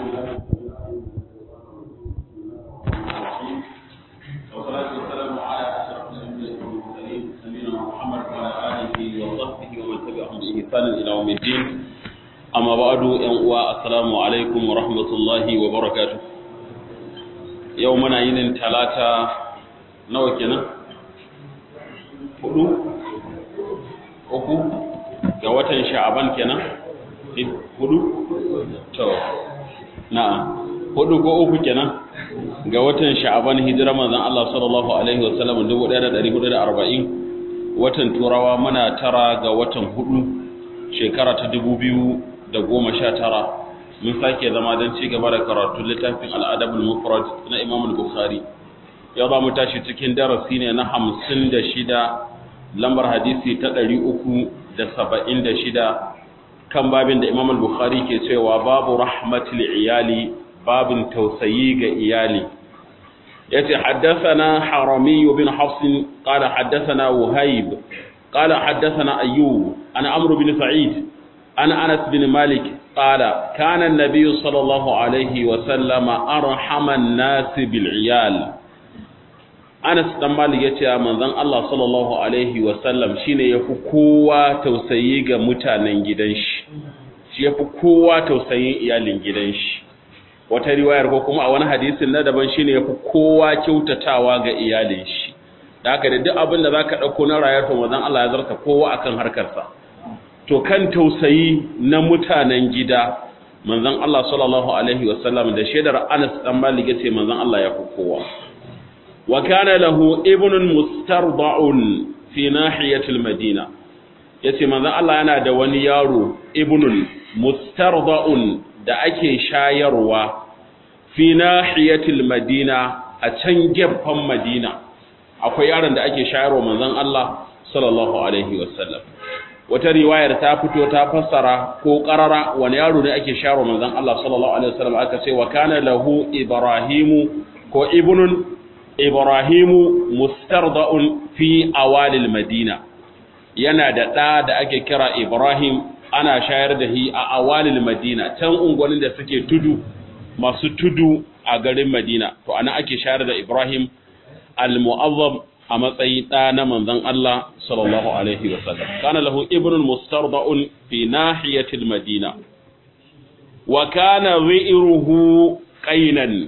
والصلاة والسلام على أشرف الأنبياء والمرسلين نبينا محمد وعلى آله وصحبه ومن تبعهم بإحسان إلى يوم الدين أما بعد السلام عليكم ورحمة الله وبركاته يومنا ينن ثلاثة nawa kenan hudu uku ga watan sha'aban kenan hudu to na'am hudu ko uku kenan ga watan sha'aban hijira manzon Allah sallallahu alaihi wasallam 1440 watan turawa muna tara ga watan hudu shekara ta 2019 mun sake zama don ci gaba da karatu littafin al-adabul mufrad na Imam al-Bukhari yau za mu tashi cikin darasi ne na hamsin da shida lambar hadisi ta ɗari uku da saba'in da shida kan babin da imam al-bukhari ke cewa babu rahmatul iyali babin tausayi ga iyali ya ce haddasana haramiyu bin hafsin ƙala haddasana wuhaib ƙala haddasana ayyub an amru bin sa'id an anas bin malik ƙala kanan nabiyu sallallahu alaihi wasallama arhaman nasi bil iyal Anas dan Malik yace manzon Allah sallallahu alaihi wasallam shine yafi kowa tausayi ga mutanen gidan shi shi yafi kowa tausayin iyalin gidan shi wata riwayar ko kuma a wani hadisin na daban shine yafi kowa kyautatawa ga iyalin shi da haka da duk abin da zaka dauko na rayuwar to manzon Allah ya zarta kowa akan harkar sa to kan tausayi na mutanen gida manzon Allah sallallahu alaihi wasallam da shaidar Anas dan Malik yace manzon Allah yafi kowa وكان له ابن مسترضع في ناحية المدينة yace manzon Allah yana da wani yaro ibnun mustarda'un da ake shayarwa fi nahiyatil madina a can gefen madina akwai yaron da ake shayarwa manzon Allah sallallahu alaihi wasallam wata riwayar ta fito ta fassara ko qarara wani yaro ne ake shayarwa manzon Allah sallallahu alaihi wasallam aka ce wa kana lahu ibrahimu ko ibnun Ibrahimu mustarda'un fi awalil Madina yana da ɗa da ake kira Ibrahim ana shayar da shi a awalil Madina can unguwannin da suke tudu masu tudu a garin Madina to ana ake shayar da Ibrahim al-mu'azzab a matsayin ɗa na manzon Allah sallallahu alaihi wa sallam kana lahu ibnun mustarda'un fi nahiyatil Madina wa kana ri'ruhu qainan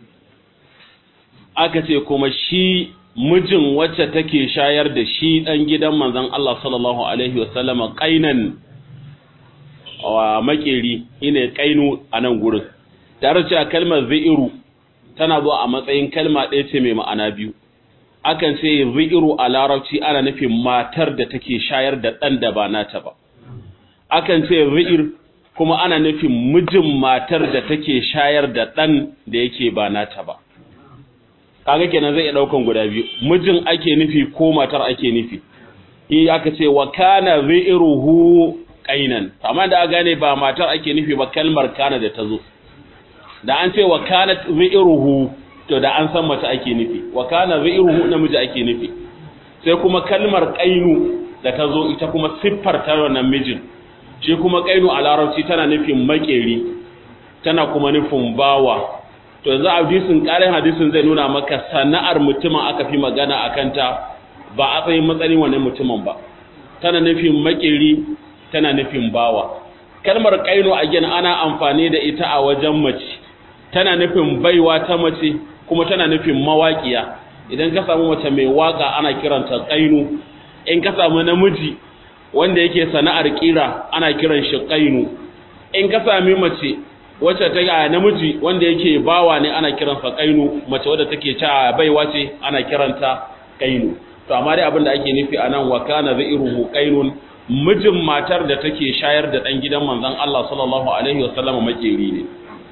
aka ce kuma shi mijin wacce take shayar da shi dan gidan manzon Allah sallallahu alaihi wasallama qainan wa makeri ine qainu a nan gurin tare cewa kalmar zairu tana zuwa a matsayin kalma ɗaya ce mai ma'ana biyu akan ce zairu a larabci ana nufin matar da take shayar da ɗan da ba nata ba akan ce zair kuma ana nufin mijin matar da take shayar da ɗan da yake ba nata ba kaga kenan zai iya daukan guda biyu mijin ake nufi ko matar ake nufi in aka ce wa kana zairuhu qainan amma da gane ba matar ake nufi ba kalmar kana da tazo da an ce wa kanat zairuhu to da an san mace ake nufi wa kana zairuhu namiji ake nufi sai kuma kalmar qainu da tazo ita kuma siffar ta wannan mijin shi kuma qainu a larabci tana nufin makeri tana kuma nufin bawa to yanzu hadisin ƙarin hadisin zai nuna maka sana'ar mutumin aka fi magana a kanta ba a tsayin matsayin wani mutumin ba tana nufin makeri tana nufin bawa kalmar kaino a gina ana amfani da ita a wajen mace tana nufin baiwa ta mace kuma tana nufin mawaƙiya idan ka samu mace mai waka ana kiranta kaino in ka samu namiji wanda yake sana'ar kira ana kiran shi kaino in ka sami mace wacce ta ga namiji wanda yake bawa ne ana kiransa kainu mace wadda take ta baiwa ce ana kiranta kainu to amma dai abin da ake nufi anan wa kana zairuhu qainun mijin matar da take shayar da dan gidan manzon Allah sallallahu alaihi wasallam makeri ne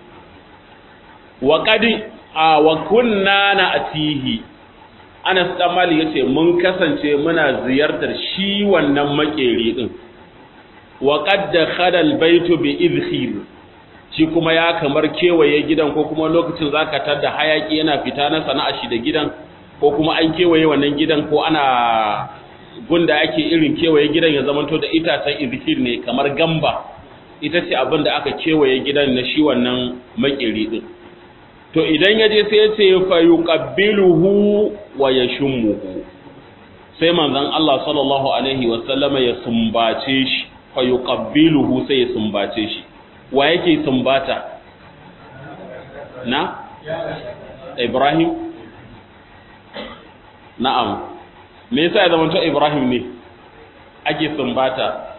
wa qad wa kunna na'tihi Anas dan Malik yace mun kasance muna ziyartar shi wannan makeri din wa qad dakhala al-baytu bi idkhir shi kuma ya kamar kewaye gidan ko kuma lokacin zaka tada hayaki yana fita na sana'a shi da gidan ko kuma an kewaye wannan gidan ko ana gunda ake irin kewaye gidan ya zamanto da itacen izhir ne kamar gamba ita ce abin da aka kewaye gidan na shi wannan makeri din to idan ya je sai ya ce fa yuqabbiluhu wa yashmuhu sai manzon Allah sallallahu alaihi wa sallama ya sumbace shi fa yuqabbiluhu sai ya sumbace shi wa yake sumbata na Ibrahim na'am me yasa ya zama to Ibrahim ne ake sumbata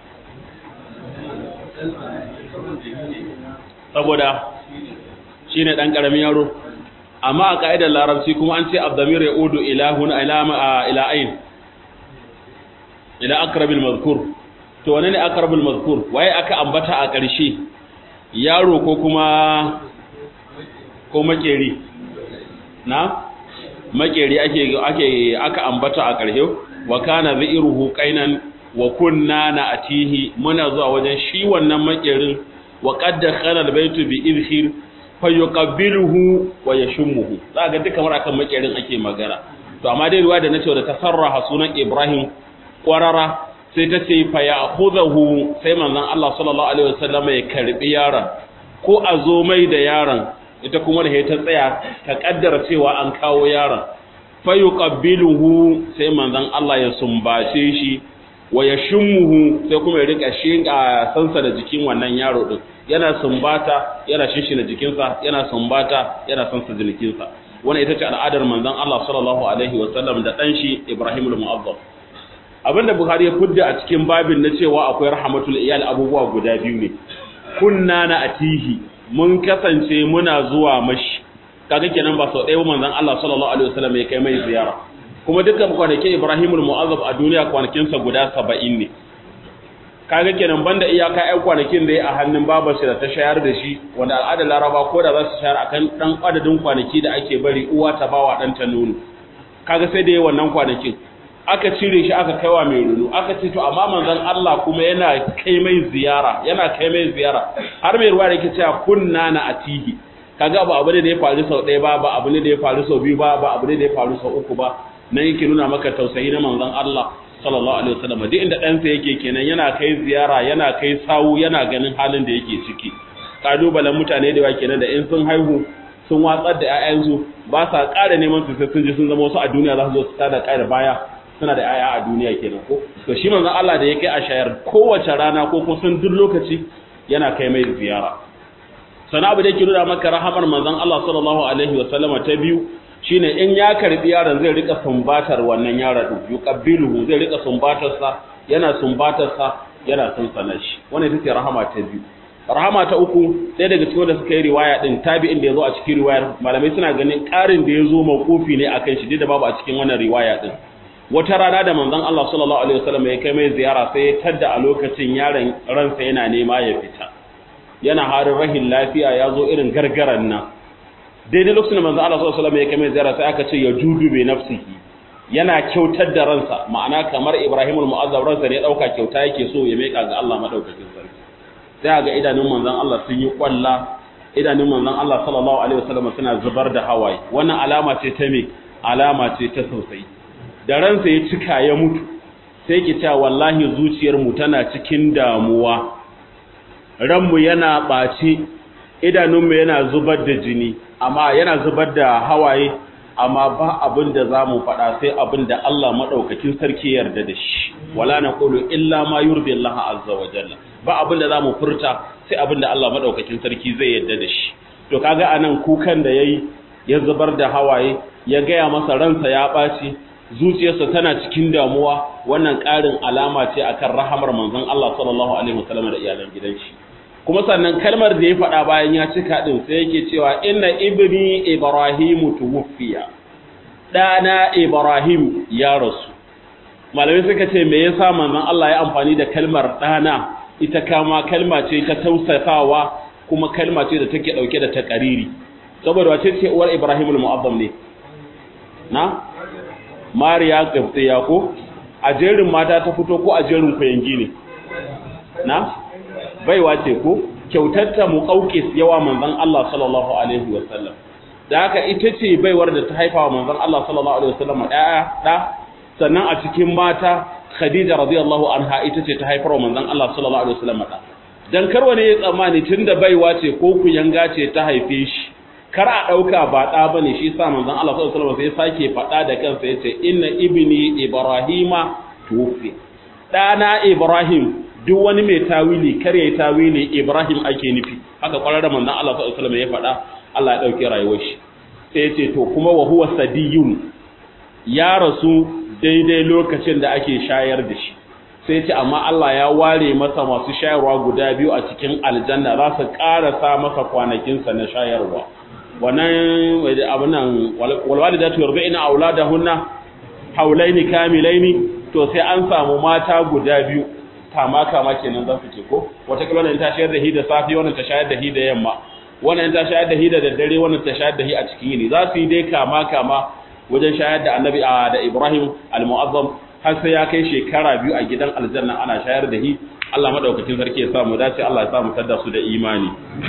saboda shi ne ɗan ƙaramin yaro amma a ƙa'idar larabci kuma an ce abdamir ya udu ilahun ila'ain ila akrabil mazkur to wane ne akrabil mazkur waye aka ambata a ƙarshe yaro ko kuma ko makeri na makeri ake ake aka ambata a ƙarshe wa kana zairuhu qainan wa kunna na atihi muna zuwa wajen shi wannan makerin wa qad dakhala albaytu bi idhir fayuqabbiluhu wa yashmuhu za ga duka mara kan makerin ake magana to amma dai ruwa da nace da tasarraha sunan Ibrahim kwarara sai ta ce fa ya'khudhu sai manzon Allah sallallahu alaihi wasallam ya karbi yaron ko a zo mai da yaron ita kuma da ta tsaya ta kaddara cewa an kawo yaron fayuqabbiluhu sai manzon Allah ya sumbace shi wa yashmuhu sai kuma ya rika shinga sansa da jikin wannan yaro din yana sumbata yana shishina jikinsa yana sumbata yana sansa jikinsa wannan ita ce al'adar manzon Allah sallallahu alaihi wa sallam da dan shi Ibrahim al-Mu'azzam abinda Bukhari ya fudda a cikin babin na cewa akwai rahmatul iyal abubuwa guda biyu ne kunna na atihi mun kasance muna zuwa mashi kaga kenan ba sau ɗaya manzon Allah sallallahu alaihi wa sallam ya kai mai ziyara kuma dukkan kwanakin Ibrahim al-Mu'azzab a duniya kwanakinsa guda 70 ne kaga kenan banda iyaka ƴan kwanakin da ya a hannun babar shi da ta shayar da shi wanda al'adar Laraba ko da za su shayar akan dan adadin kwanaki da ake bari uwa ta bawa dan ta nono kaga sai da yayi wannan kwanakin aka cire shi aka kaiwa mai runu aka ce to amma manzon Allah kuma yana kai mai ziyara yana kai mai ziyara har mai ruwa da yake cewa kunna na atihi kaga ba abu ne da ya faru sau ɗaya ba ba abu ne da ya faru sau biyu ba ba abu ne da ya faru sau uku ba nan yake nuna maka tausayi na manzon Allah sallallahu alaihi wasallam duk inda ɗansa yake kenan yana kai ziyara yana kai sawu yana ganin halin da yake ciki kalubalen mutane da yawa kenan da in sun haihu sun watsar da ƴaƴansu ba sa ƙara neman su sai sun ji sun zama wasu a duniya za su zo su tada ƙara baya suna da ƴaƴa a duniya kenan ko to shi manzon Allah da ya kai a shayar kowace rana ko kusan duk lokaci yana kai mai ziyara sana abu da yake nuna maka rahamar manzon Allah sallallahu alaihi wasallama ta biyu shine in ya karbi yaron zai rika sumbatar wannan yaron din yuqabbiluhu zai rika sumbatar sa yana sumbatar sa yana sunsana shi wannan ita ce rahama ta biyu rahama ta uku sai daga cikin da suka yi riwaya din tabi'in da yazo a cikin riwayar malamai suna ganin karin da yazo mawqufi ne akan shi da babu a cikin wannan riwaya din wata rana da manzon Allah sallallahu alaihi wasallam ya kai mai ziyara sai ya tadda a lokacin yaron ransa yana nema ya fita yana harin rahin lafiya ya zo irin gargaran nan daidai lokacin da manzo Allah sallallahu alaihi wasallam ya kai ziyara sai aka ce ya judu bi nafsihi yana kyautar da ransa ma'ana kamar Ibrahim al-Mu'azzab ransa ne dauka kyauta yake so ya meka ga Allah madaukakin sarki sai ga idanun manzon Allah sun yi kwalla idanun manzon Allah sallallahu alaihi wasallam suna zubar da hawaye wannan alama ce ta me alama ce ta tausayi da ransa ya cika ya mutu sai ki ta wallahi zuciyar mu tana cikin damuwa ranmu yana ɓaci idanunmu yana zubar da jini amma yana zubar da hawaye amma ba abin da za mu faɗa sai abin da Allah maɗaukakin sarki yarda da shi wala na ƙulu illa ma yurdi Allah azza wa jalla ba abin da za mu furta sai abin da Allah maɗaukakin sarki zai yarda da shi to kaga anan kukan da yayi ya zubar da hawaye ya gaya masa ransa ya ɓaci zuciyarsa tana cikin damuwa wannan ƙarin alama ce akan rahamar manzon Allah sallallahu alaihi wasallam da iyalan gidan shi kuma sannan kalmar da ya faɗa bayan ya cika ɗin sai yake cewa inna ibni ibrahimu tuwfiya ɗana ibrahim ya rasu malamai suka ce me yasa manzon Allah ya amfani da kalmar ɗana ita kama kalma ce ta tausasawa kuma kalma ce da take ɗauke da takariri saboda wace ce uwar ibrahim al-mu'azzam ne na mariya gabtsiya ko a jerin mata ta fito ko a jerin kuyangi ne na baiwa ce ko kyautatta muqawqis yawa manzon Allah sallallahu alaihi wasallam da haka ita ce baiwar da ta haifa wa manzon Allah sallallahu alaihi wasallam ɗaya da sannan a cikin mata Khadija radiyallahu anha ita ce ta haifar wa manzon Allah sallallahu alaihi wasallam da dan kar wani ya tsammani tunda baiwa ce ko kuyanga ce ta haife shi kar a dauka ba da bane shi sa manzon Allah sallallahu alaihi wasallam sai sake fada da kansa yace inna ibni ibrahima tufi dana ibrahim duk wani mai tawili kar ya tawili ibrahim ake nufi haka kwararren manzon Allah sallallahu alaihi wasallam ya fada Allah ya dauke rayuwar shi sai yace to kuma wa huwa sadiyun ya rasu daidai lokacin da ake shayar da shi sai ce amma Allah ya ware masa masu shayarwa guda biyu a cikin aljanna za su ƙarasa masa kwanakinsa na shayarwa wannan abinan walwali da tuyar bai ina aula da hunna haulaini kamilaini to sai an samu mata guda biyu kama kama kenan za su ce ko wata kila wannan ta shayar da hi da safi wannan ta shayar da hi da yamma wannan ta shayar da hi da daddare wannan ta shayar da hi a cikin yini za su yi dai kama kama wajen shayar da annabi da Ibrahim al-Mu'azzam har sai ya kai shekara biyu a gidan aljanna ana shayar da hi Allah madaukakin sarki ya samu dace Allah ya samu tadda su da imani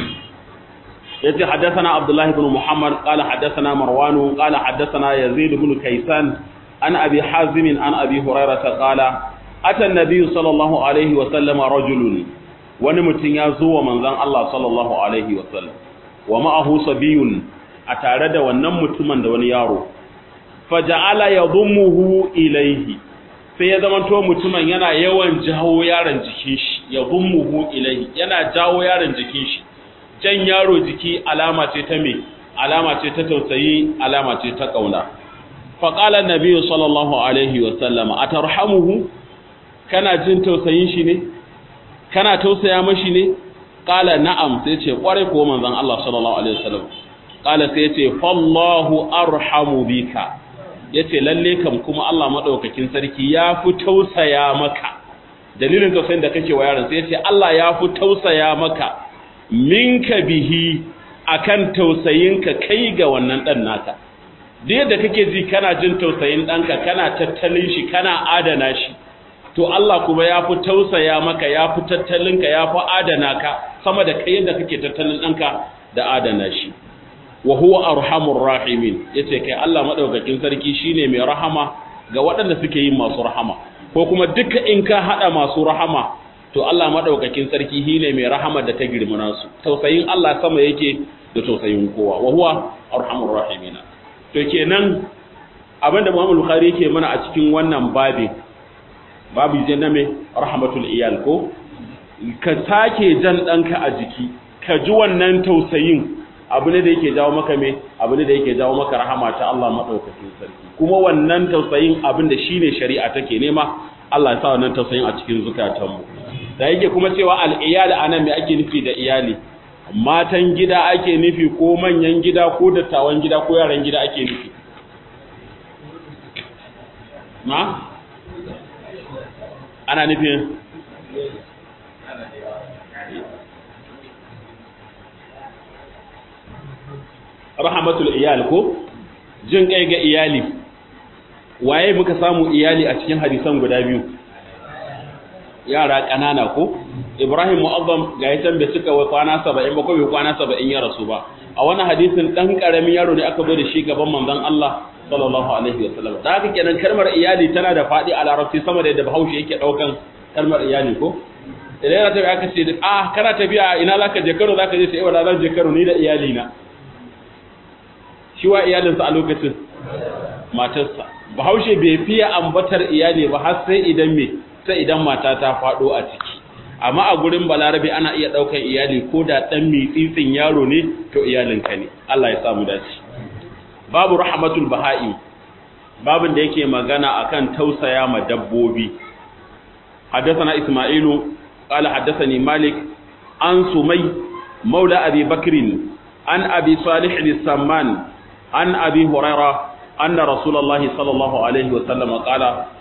yace haddathana Abdullah ibn Muhammad qala haddathana Marwan qala haddathana Yazid ibn Kaysan an Abi Hazim an Abi Hurairah qala ata an-nabiy sallallahu alaihi wa sallam rajulun wani mutum ya zo wa manzon Allah sallallahu alaihi wa sallam wa ma'ahu sabiyun a tare da wannan mutumin da wani yaro faja'ala yadhummuhu ilayhi sai ya zama to mutumin yana yawan jawo yaron jikin shi yadhummuhu ilayhi yana jawo yaron jikin shi jan yaro jiki alama ce ta me alama ce ta tausayi alama ce ta kauna fa qala an-nabi sallallahu alaihi wa sallam atarhamuhu kana jin tausayin shi ne kana tausaya mashi ne qala na'am sai ce kware ko manzon Allah sallallahu alaihi wasallam qala sai ce fallahu arhamu bika yace lalle kam kuma Allah madaukakin sarki ya fi tausaya maka dalilin tausayin da kake wa yaron sai yace Allah ya fi tausaya maka minka bihi akan tausayinka kai ga wannan dan naka duk yadda kake ji kana jin tausayin danka kana tattalin shi kana adana shi to Allah kuma ya fi tausaya maka ya fi tattalinka ya fi adana ka sama da kai yadda kake tattalin danka da adana shi wa huwa arhamur rahimin yace kai Allah madaukakin sarki shine mai rahama ga waɗanda suke yin masu rahama ko kuma duka in ka hada masu rahama to Allah madaukakin sarki shine mai rahama da ta girmana su tausayin Allah sama yake da tausayin kowa wa huwa arhamur rahimin to kenan abinda Muhammad Bukhari yake mana a cikin wannan babin babu je na me rahmatul iyal ko ka sake jan danka a jiki ka ji wannan tausayin abu ne da yake jawo maka me abu ne da yake jawo maka rahama ta Allah madaukakin sarki kuma wannan tausayin abin da shine shari'a take nema Allah ya sa wannan tausayin a cikin zukatanmu da yake kuma cewa al-iyal anan me ake nufi da iyali matan gida ake nufi ko manyan gida ko dattawan gida ko yaran gida ake nufi na ana nufin rahmatul iyal ko jin kai ga iyali waye muka samu iyali a cikin hadisan guda biyu yara kanana ko ibrahim mu'azzam ga yasan bai cika wa kwana 70 ba ko bai kwana 70 ya rasu ba a wannan hadisin dan karamin yaro ne aka bai da shi gaban manzon Allah sallallahu alaihi wasallam da haka kenan kalmar iyali tana da fadi a larabci sama da yadda bahaushe yake daukan kalmar iyali ko idan yana tafiya aka ce ah kana tafiya ina zaka je Kano zaka je sai wala zan je Kano ni da iyali na shi wa iyalinsa a lokacin matarsa bahaushe bai fiye ambatar iyali ba har sai idan me sai idan mata ta fado a ciki amma a gurin balarabe ana iya daukan iyali ko da dan mitsitsin yaro ne to iyalinka ne Allah ya samu dace babu rahmatul baha'i babin da yake magana akan tausaya ma dabbobi حدثنا إسماعيل قال حدثني مالك عن سمي مولى أبي بكر عن أبي صالح السمان عن أبي هريرة أن رسول الله صلى الله عليه وسلم قال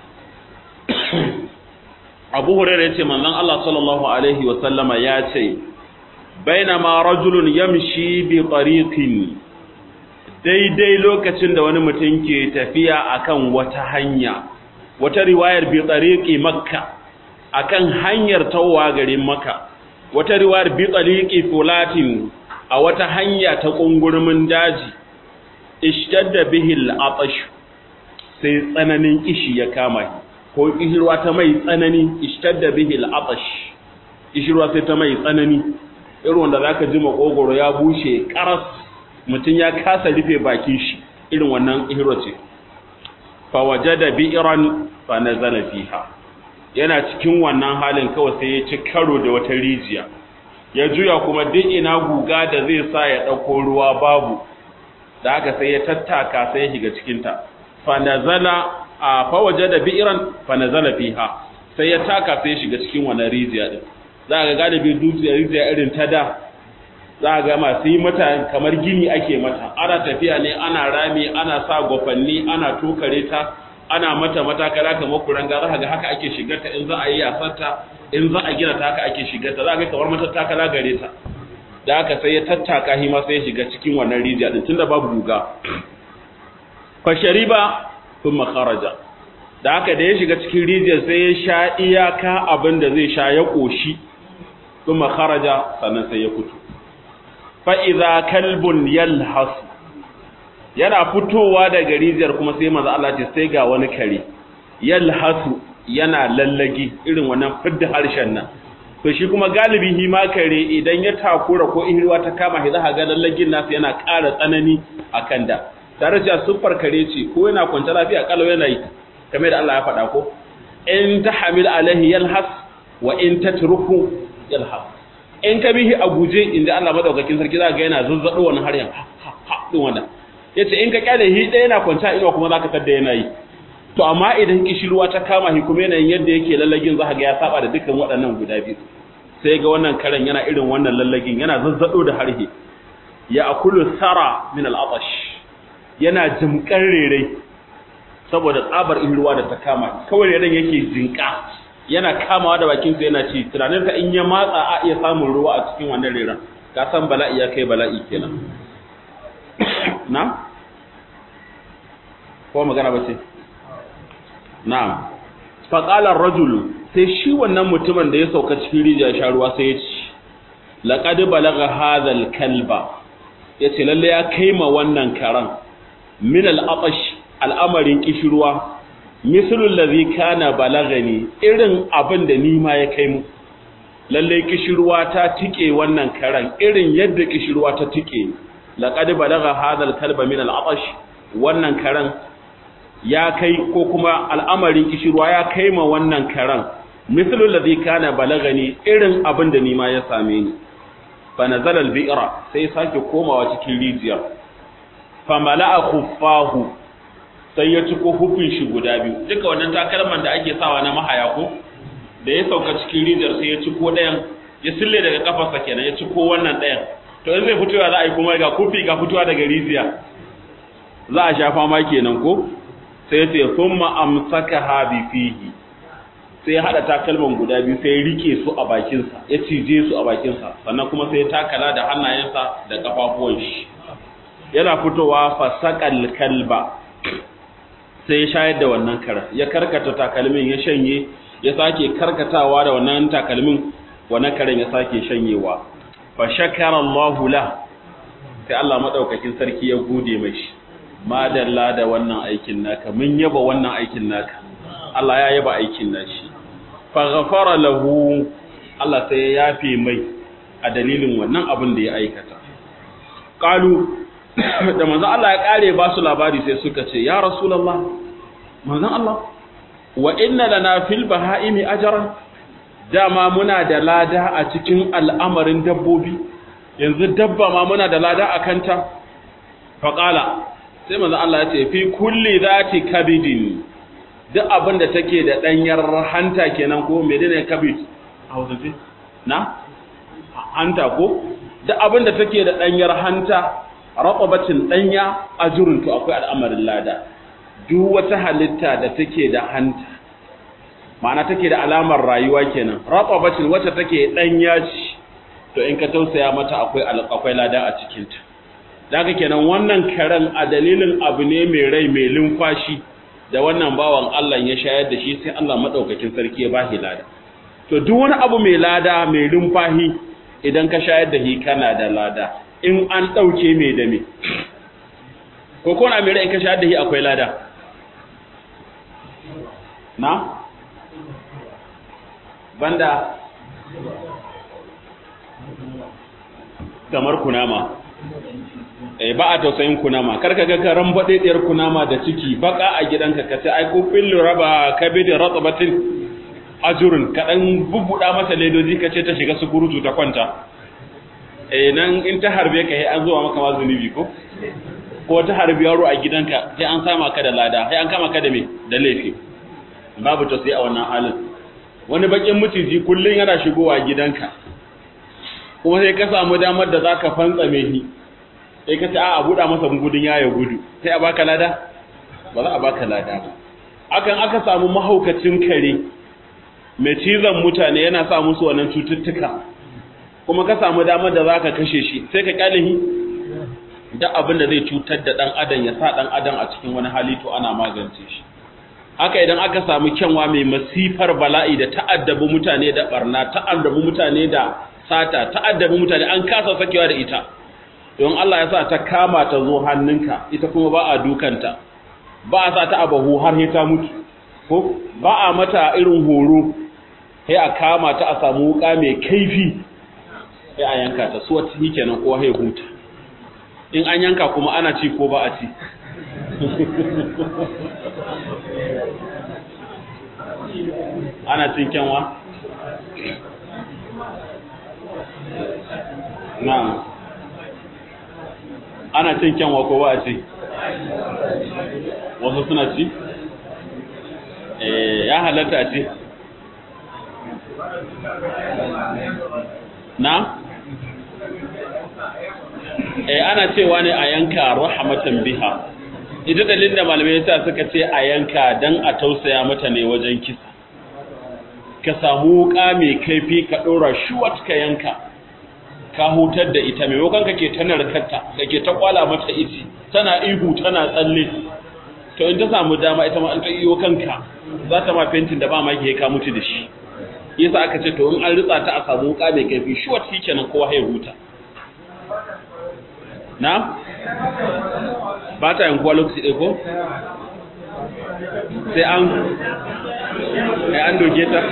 أبو هريرة يتي من الله صلى الله عليه وسلم ياتي بينما رجل يمشي بطريق daidai lokacin da wani mutum ke tafiya akan wata hanya wata riwayar bi tsariƙi makka akan hanyar tawowa garin makka wata riwayar bi tsariƙi fulatin a wata hanya ta ƙungurmin daji ishtadda bihil atash sai tsananin kishi ya kama ko kishirwa ta mai tsanani ishtadda bihil atash ishirwa sai ta mai tsanani irin wanda zaka ji makogoro ya bushe karas mutum ya kasa rufe bakin shi irin wannan ihiro ce fa wajada bi'ran fa nazala fiha yana cikin wannan halin kawai sai ya ci karo da wata rijiya ya juya kuma duk ina guga da zai sa ya dauko ruwa babu da haka sai ya tattaka sai ya shiga cikin ta fa nazala fa wajada bi'ran fa nazala fiha sai ya taka sai ya shiga cikin wannan rijiya din za ga galibi dutse rijiya irin ta da za ga masu yi mata kamar gini ake mata ana tafiya ne ana rami ana sa gwafanni ana tokare ta ana mata matakala kamar kuranga za ga haka ake shigarta in za a yi yasarta in za a gina ta haka ake shigarta za ga kamar matakala gare ta da haka sai ya tattaka shi ma sai ya shiga cikin wannan rijiya din tunda babu guga fa shariba thumma kharaja da haka da ya shiga cikin rijiyar sai ya sha iyaka abin da zai sha ya koshi thumma kharaja sannan sai ya fito fa'iza kalbun yalhasu yana fitowa daga rijiyar kuma sai maza Allah ce sai ga wani kare yalhasu yana lallagi irin wannan fidda harshen nan to shi kuma galibi hi ma kare idan ya takura ko ihirwa ta kama shi za ga lallagin nasu yana ƙara tsanani akan da tare da siffar kare ce ko yana kwance lafiya kalau yana yi kamar da Allah ya faɗa ko in tahmil alaihi yalhas wa in tatruku yalhas in ka bihi a guje inda Allah madaukakin sarki za ga yana zuzzado wannan har yan ha din wannan yace in ka kyale hi ɗaya yana kwanta ina kuma zaka tadda yana yi to amma idan kishirwa ta kama hi kuma yanayin yadda yake lallagin za ga ya saba da dukkan waɗannan guda biyu sai ga wannan karen yana irin wannan lallagin yana zazzado da harhe ya akulu sara min al-atash yana jimkar rere saboda tsabar ruwa da ta kama kawai reren yake jinka yana kamawa da bakinsa yana ci tunanin ka in ya matsa a iya samun ruwa a cikin wannan reran ka san bala'i ya kai bala'i kenan na ko magana ba ce na'am fa qala ar-rajul sai shi wannan mutumin da ya sauka cikin rijiya sha ruwa sai ya ci laqad balagha hadha al-kalba yace lalle ya kaima wannan karan min al-atash al'amarin kishirwa mislul ladhi kana balagani irin abin da ni ma ya kai mu lalle kishirwa ta tike wannan karan irin yadda kishirwa ta tike laqad balagha hadha al-kalba min al-atash wannan karan ya kai ko kuma al'amarin kishirwa ya kai ma wannan karan mislul ladhi kana balagani irin abin da ni ma ya same ni fa nazala al-bi'ra sai sake komawa cikin rijiyar fa mala'a khuffahu sai ya ciko hufin shi guda biyu duka wannan takalman da ake sawa na mahaya ko da ya sauka cikin rijiyar sai ya ciko ɗayan ya sille daga kafarsa kenan ya ciko wannan ɗayan to in zai fitowa za a yi kuma ga kufi ga fitowa daga rijiya za a sha fama kenan ko sai ya ce thumma amsakaha bi fihi sai ya hada takalman guda biyu sai ya rike su a bakinsa ya cije su a bakinsa sannan kuma sai ya takala da hannayensa da kafafuwan shi yana fitowa fasaqal kalba sai ya shayar da wannan kara ya karkata takalmin ya shanye ya sake karkatawa da wannan takalmin wannan karen ya sake shanyewa fa shakara Allahu la sai Allah madaukakin sarki ya gode mashi madalla da wannan aikin naka mun yaba wannan aikin naka Allah ya yaba aikin nashi fa ghafara lahu Allah sai ya yafe mai a dalilin wannan abin da ya aikata qalu da manzon Allah ya kare ba su labari sai suka ce ya rasulullah manzon Allah wa inna lana fil bahaimi ajran dama muna da lada a cikin al'amarin dabbobi yanzu dabba ma muna da lada a kanta faqala sai manzon Allah ya ce fi kulli zati kabidin duk abin da take da danyar hanta kenan ko menene kabid a wajen na hanta ko duk abin da take da danyar hanta raqabatin danya ajrun to akwai al'amarin lada duk wata halitta da take da hanta ma'ana take da alamar rayuwa kenan raqabatin wacce take danya ci to in ka tausaya mata akwai akwai lada a cikin ta daga kenan wannan karen a dalilin abu ne mai rai mai lumfashi da wannan bawan Allah ya shayar da shi sai Allah madaukakin sarki ya bashi lada to duk wani abu mai lada mai lumfahi idan ka shayar da shi kana da lada in an ɗauke mai da me ko kona mai in ka sha da shi akwai lada na banda kamar kunama eh ba a tausayin kunama kar ka ga karan badediyar kunama da ciki baka a gidanka ka ce ai ko fillu raba kabidin ratbatin ajurun ka dan bubbuda masa ledoji ka ce ta shiga su gurutu ta kwanta eh nan in ta harbe ka sai an zuwa maka ma zunubi ko ko ta harbi yaro a gidanka sai an sama ka da lada sai an kama ka da me da laifi babu tausayi a wannan halin wani bakin mutiji kullun yana shigowa gidanka kuma sai ka samu damar da zaka fantsame shi sai ka ce a buɗa masa gudun ya gudu sai a baka lada ba za a baka lada ba akan aka samu mahaukacin kare mai cizon mutane yana sa musu wannan cututtuka kuma ka samu damar da zaka kashe shi sai ka kyale shi duk abin da zai cutar da dan adam ya sa dan adam a cikin wani hali to ana magance shi haka idan aka samu kyanwa mai masifar bala'i da ta'addabi mutane da barna ta'addabi mutane da sata ta'addabi mutane an kasa sakewa da ita don Allah ya sa ta kama ta zo hannunka ita kuma ba a dukanta ba a sa ta abahu har ta mutu ko ba a mata irin horo sai a kama ta a samu wuka mai kaifi sai a yanka ta suwa ci kenan ko hai huta in an yanka kuma ana ci ko ba a ci ana cin kyanwa na'am ana cin kyanwa ko ba a ci wasu suna ci ya halatta a ci na eh ana cewa ne a yanka rahmatan biha ita dalilin da malamai yasa suka ce a yanka dan a tausaya mata ne wajen kisa ka samu wuka mai kaifi ka dora shuwat ka yanka ka hutar da ita maimakon kake ta narkarta kake ta kwala mata iti tana ihu tana tsalle to in ta samu dama ita ma an ta iyo kanka za ta ma fentin da ba ma ke ka mutu da shi yasa aka ce to in an ritsa ta a samu wuka mai kaifi shuwat kenan kowa ya huta na ba ta yankuwa lokaci ɗaya ko sai an sai an doke ta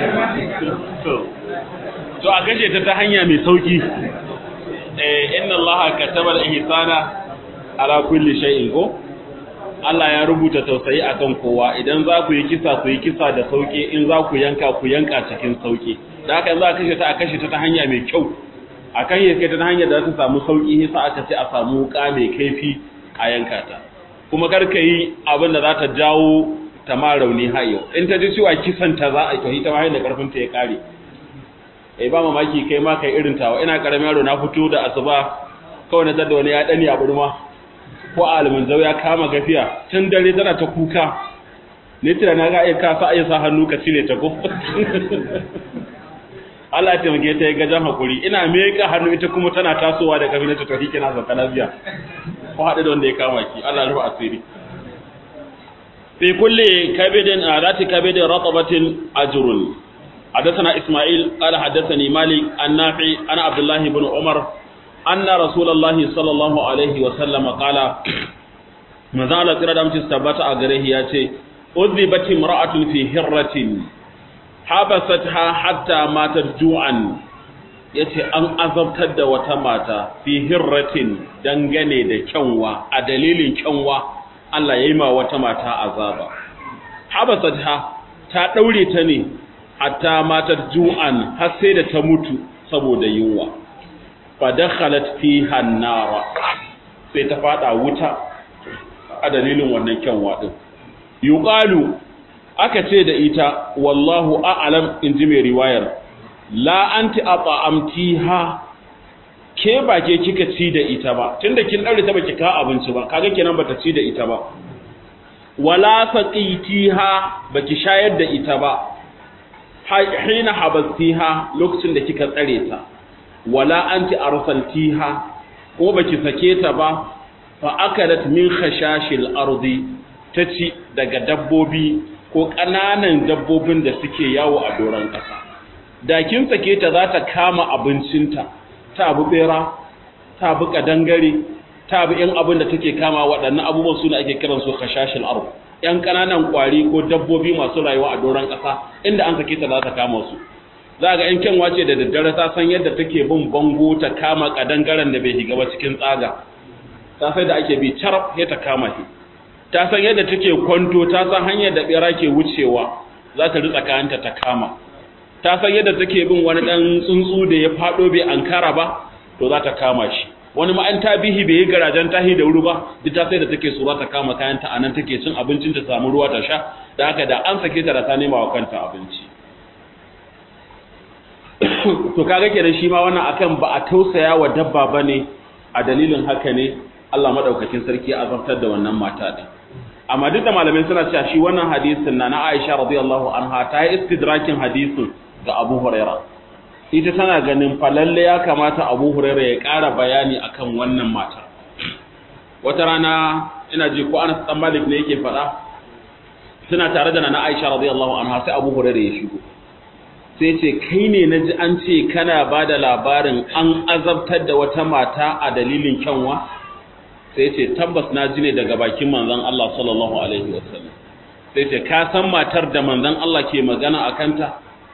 to a kashe ta ta hanya mai sauki inna allaha kataba al-ihsana ala kulli shay'in ko Allah ya rubuta tausayi akan kowa idan za ku yi kisa ku yi kisa da sauki in za ku yanka ku yanka cikin sauki da haka za a kashe ta a kashe ta ta hanya mai kyau a kan yi ta hanyar da za ta samu sauki yasa aka ce a samu wuka mai kaifi a yanka ta kuma kar ka yi abin da za ta jawo ta ma rauni hayo in ta ji cewa kisan ta za a yi ta ma da karfin ta ya kare eh ba mamaki kai ma kai irin tawa ina karamin yaro na fito da asuba kawai na tada wani ya dani a burma ko alimin zau ya kama gafiya tun dare tana ta kuka ne tira na ga iya ka sa iya sa hannu ka cire ta ko Allah ya taimake ta ya gajan hakuri ina meka hannu ita kuma tana tasowa da kafin ta tafi kina zaka lafiya ko haɗu da wanda ya kama ki Allah rufa asiri fi kulli kabidin adati kabidin ratabatin ajrun حدثنا إسماعيل قال حدثني مالك النافع أنا عبد الله بن عمر أن رسول الله صلى الله عليه وسلم قال مازال قرأ دام تستبت أغره ياتي أذبت امرأة في هرة حبستها حتى ماتت جوعا yace an azabtar da wata mata fi hirratin dangane da kyanwa a dalilin kyanwa Allah ya yi ma wata mata azaba habasatha ta daure ta ne hatta matar ju'an har sai da ta mutu saboda yunwa fa dakhalat fiha an-nara sai ta fada wuta a dalilin wannan kyanwa din yuqalu aka ce da ita wallahu a'lam inji mai riwayar la anti at'amtiha ke ba ke kika ci da ita ba tunda kin daure ta baki ka abinci ba kaga kenan bata ci da ita ba wala saqitiha baki shayar da ita ba hina habastiha lokacin da kika tsare ta wala anti arsaltiha ko baki sake ta ba fa akalat min khashashil ardi taci daga dabbobi ko kananan dabbobin da suke yawo a doron kasa da kin sake ta za ta kama abincinta ta bu bera ta bu kadangare ta bu yan abin da take kama waɗannan abubuwan su ne ake kiransu khashashil ardi ‘yan ƙananan ƙwari ko dabbobi masu rayuwa a doron ƙasa inda an sake ta za ta kama su za ga in kyanwa ce da daddare ta san yadda take bin bango ta kama kadangaren da bai shiga ba cikin tsaga ta sai da ake bi carab sai ta kama shi ta san yadda take kwanto ta san hanyar da bera ke wucewa za ta ritsa kayanta ta kama ta san yadda take bin wani dan tsuntsu da ya fado bai ankara ba to za ta kama shi wani ma an tabihi bai yi garajen tahi da wuri ba duk ta sai da take so za ta kama kayanta anan take cin abincin ta samu ruwa ta sha da haka da an sake ta da ta nema wa kanta abinci to kaga kenan shi ma wannan akan ba a tausaya wa dabba bane a dalilin haka ne Allah madaukakin sarki ya azabtar da wannan mata din amma duk da malamai suna cewa shi wannan hadisin na na Aisha radiyallahu anha ta yi istidrakin hadisin ga Abu Huraira ita tana ganin fa lalle ya kamata Abu Huraira ya ƙara bayani akan wannan mata wata rana ina ji ko Anas dan Malik ne yake faɗa suna tare da na Aisha radiyallahu anha sai Abu Huraira ya shigo sai ce kai ne na ji an ce kana ba da labarin an azabtar da wata mata a dalilin kyanwa sai ce tabbas na ji ne daga bakin manzon Allah sallallahu alaihi wasallam sai ce ka san matar da manzon Allah ke magana a kanta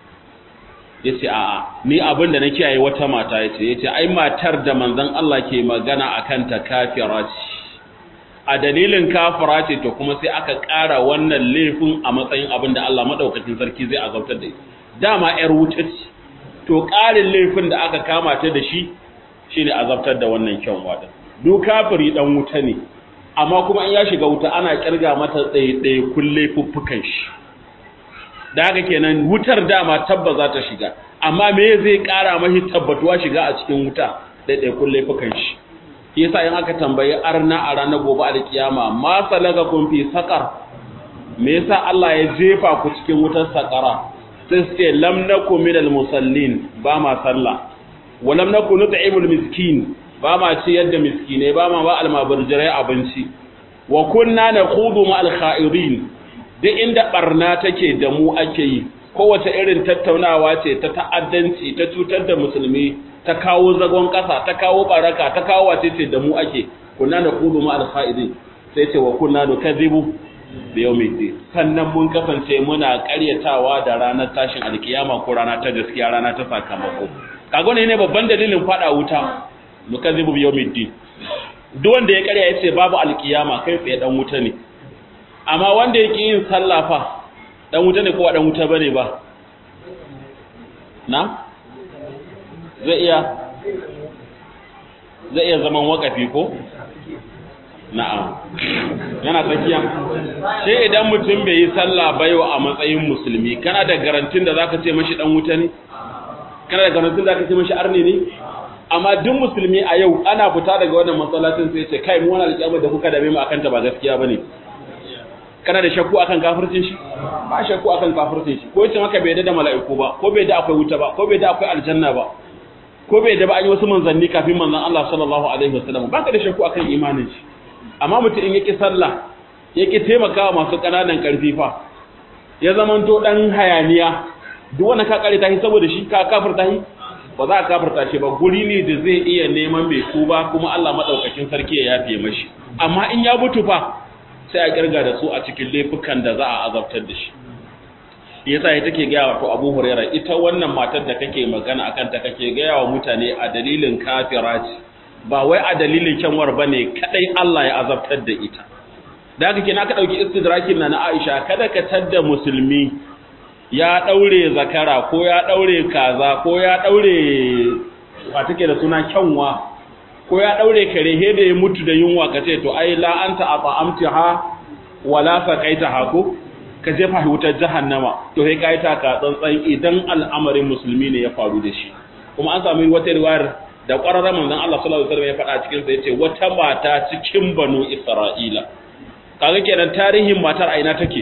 yace a'a ni abin da na kiyaye wata mata yace yace ai matar da manzon Allah ke magana a kanta kafira ce a dalilin kafira ce to kuma sai aka ƙara wannan laifin a matsayin abin da Allah madaukakin sarki zai azabtar da ita dama ‘yar wuta ce, to ƙarin laifin da aka kama ta da shi shi ne azabtar da wannan kyan wada. Duk kafiri ɗan wuta ne, amma kuma in ya shiga wuta ana ƙirga mata tsaye-tsaye kulle fuffukan shi. Da haka kenan wutar dama tabba za ta shiga, amma me zai ƙara mahi tabbatuwa shiga a cikin wuta ɗaiɗai kulle fuffukan shi. Shi yasa in aka tambayi arna a ranar gobe a kiyama ma salaga kun fi saƙar me yasa Allah ya jefa ku cikin wutar saƙara sai su ce lam naku minal musallin ba ma sallah wa lam naku nut'imul miskin ba ma ci yadda miskine ba ma ba almabarjirai abinci wa kunna nakhudu ma alkhairin duk inda barna take da mu ake yi kowace irin tattaunawa ce ta ta'addanci ta cutar da musulmi ta kawo zagon kasa ta kawo baraka ta kawo wace ce da mu ake kunna nakhudu ma alkhairin sai ce wa kunna nukadhibu da yau mai sannan mun kasance muna karyatawa da ranar tashin alkiyama ko rana ta gaskiya rana ta sakamako kago ne ne babban dalilin fada wuta nukazibu bi yawmiddin duk wanda ya karya yace babu alkiyama kai tsaye dan wuta ne amma wanda yake yin sallah fa dan wuta ne ko ba dan wuta bane ba na zai iya zai iya zaman wakafi ko na'am yana tsakiya sai idan mutum bai yi sallah ba yau a matsayin musulmi kana da garantin da zaka ce mashi dan wuta ne kana da garantin da zaka ce mashi arni ne amma duk musulmi a yau ana fita daga wannan masallacin sai ce kai mu wannan alƙiyama da kuka dame mu akan ta ba gaskiya bane kana da shakku akan kafircin shi ba shakku akan kafircin shi ko yace maka bai da mala'iku ba ko bai da akwai wuta ba ko bai da akwai aljanna ba ko bai da ba an yi wasu manzanni kafin manzon Allah sallallahu alaihi wasallam baka da shakku akan imanin shi amma mutum in yake sallah yake taimakawa masu ƙananan ƙarfi fa ya zamanto dan hayaniya duk wanda ka kare tashi saboda shi ka kafirta shi ba za ka kafirta shi ba guri ne da zai iya neman mai tuba kuma Allah madaukakin sarki ya yafe mashi amma in ya mutu fa sai a kirga da su a cikin laifukan da za a azabtar da shi yasa ya take gaya wato Abu Hurairah ita wannan matar da kake magana akan ta kake gaya wa mutane a dalilin kafira ce ba wai a dalilin kyanwar bane kadai Allah ya azabtar da ita da haka kenan ka dauki istidrakin na na Aisha kada ka tadda musulmi ya daure zakara ko ya daure kaza ko ya daure ba take da suna kyanwa ko ya daure kare he da ya mutu da yunwa kace to ai la anta at'amtaha wala saqaitaha ko ka jefa wutar jahannama to sai kai ta ka tsantsan idan al'amarin musulmi ne ya faru da shi kuma an samu wata riwayar da ƙwararren manzon Allah sallallahu alaihi wasallam ya faɗa cikin sa yace wata mata cikin banu Isra'ila kaga kenan tarihin matar aina take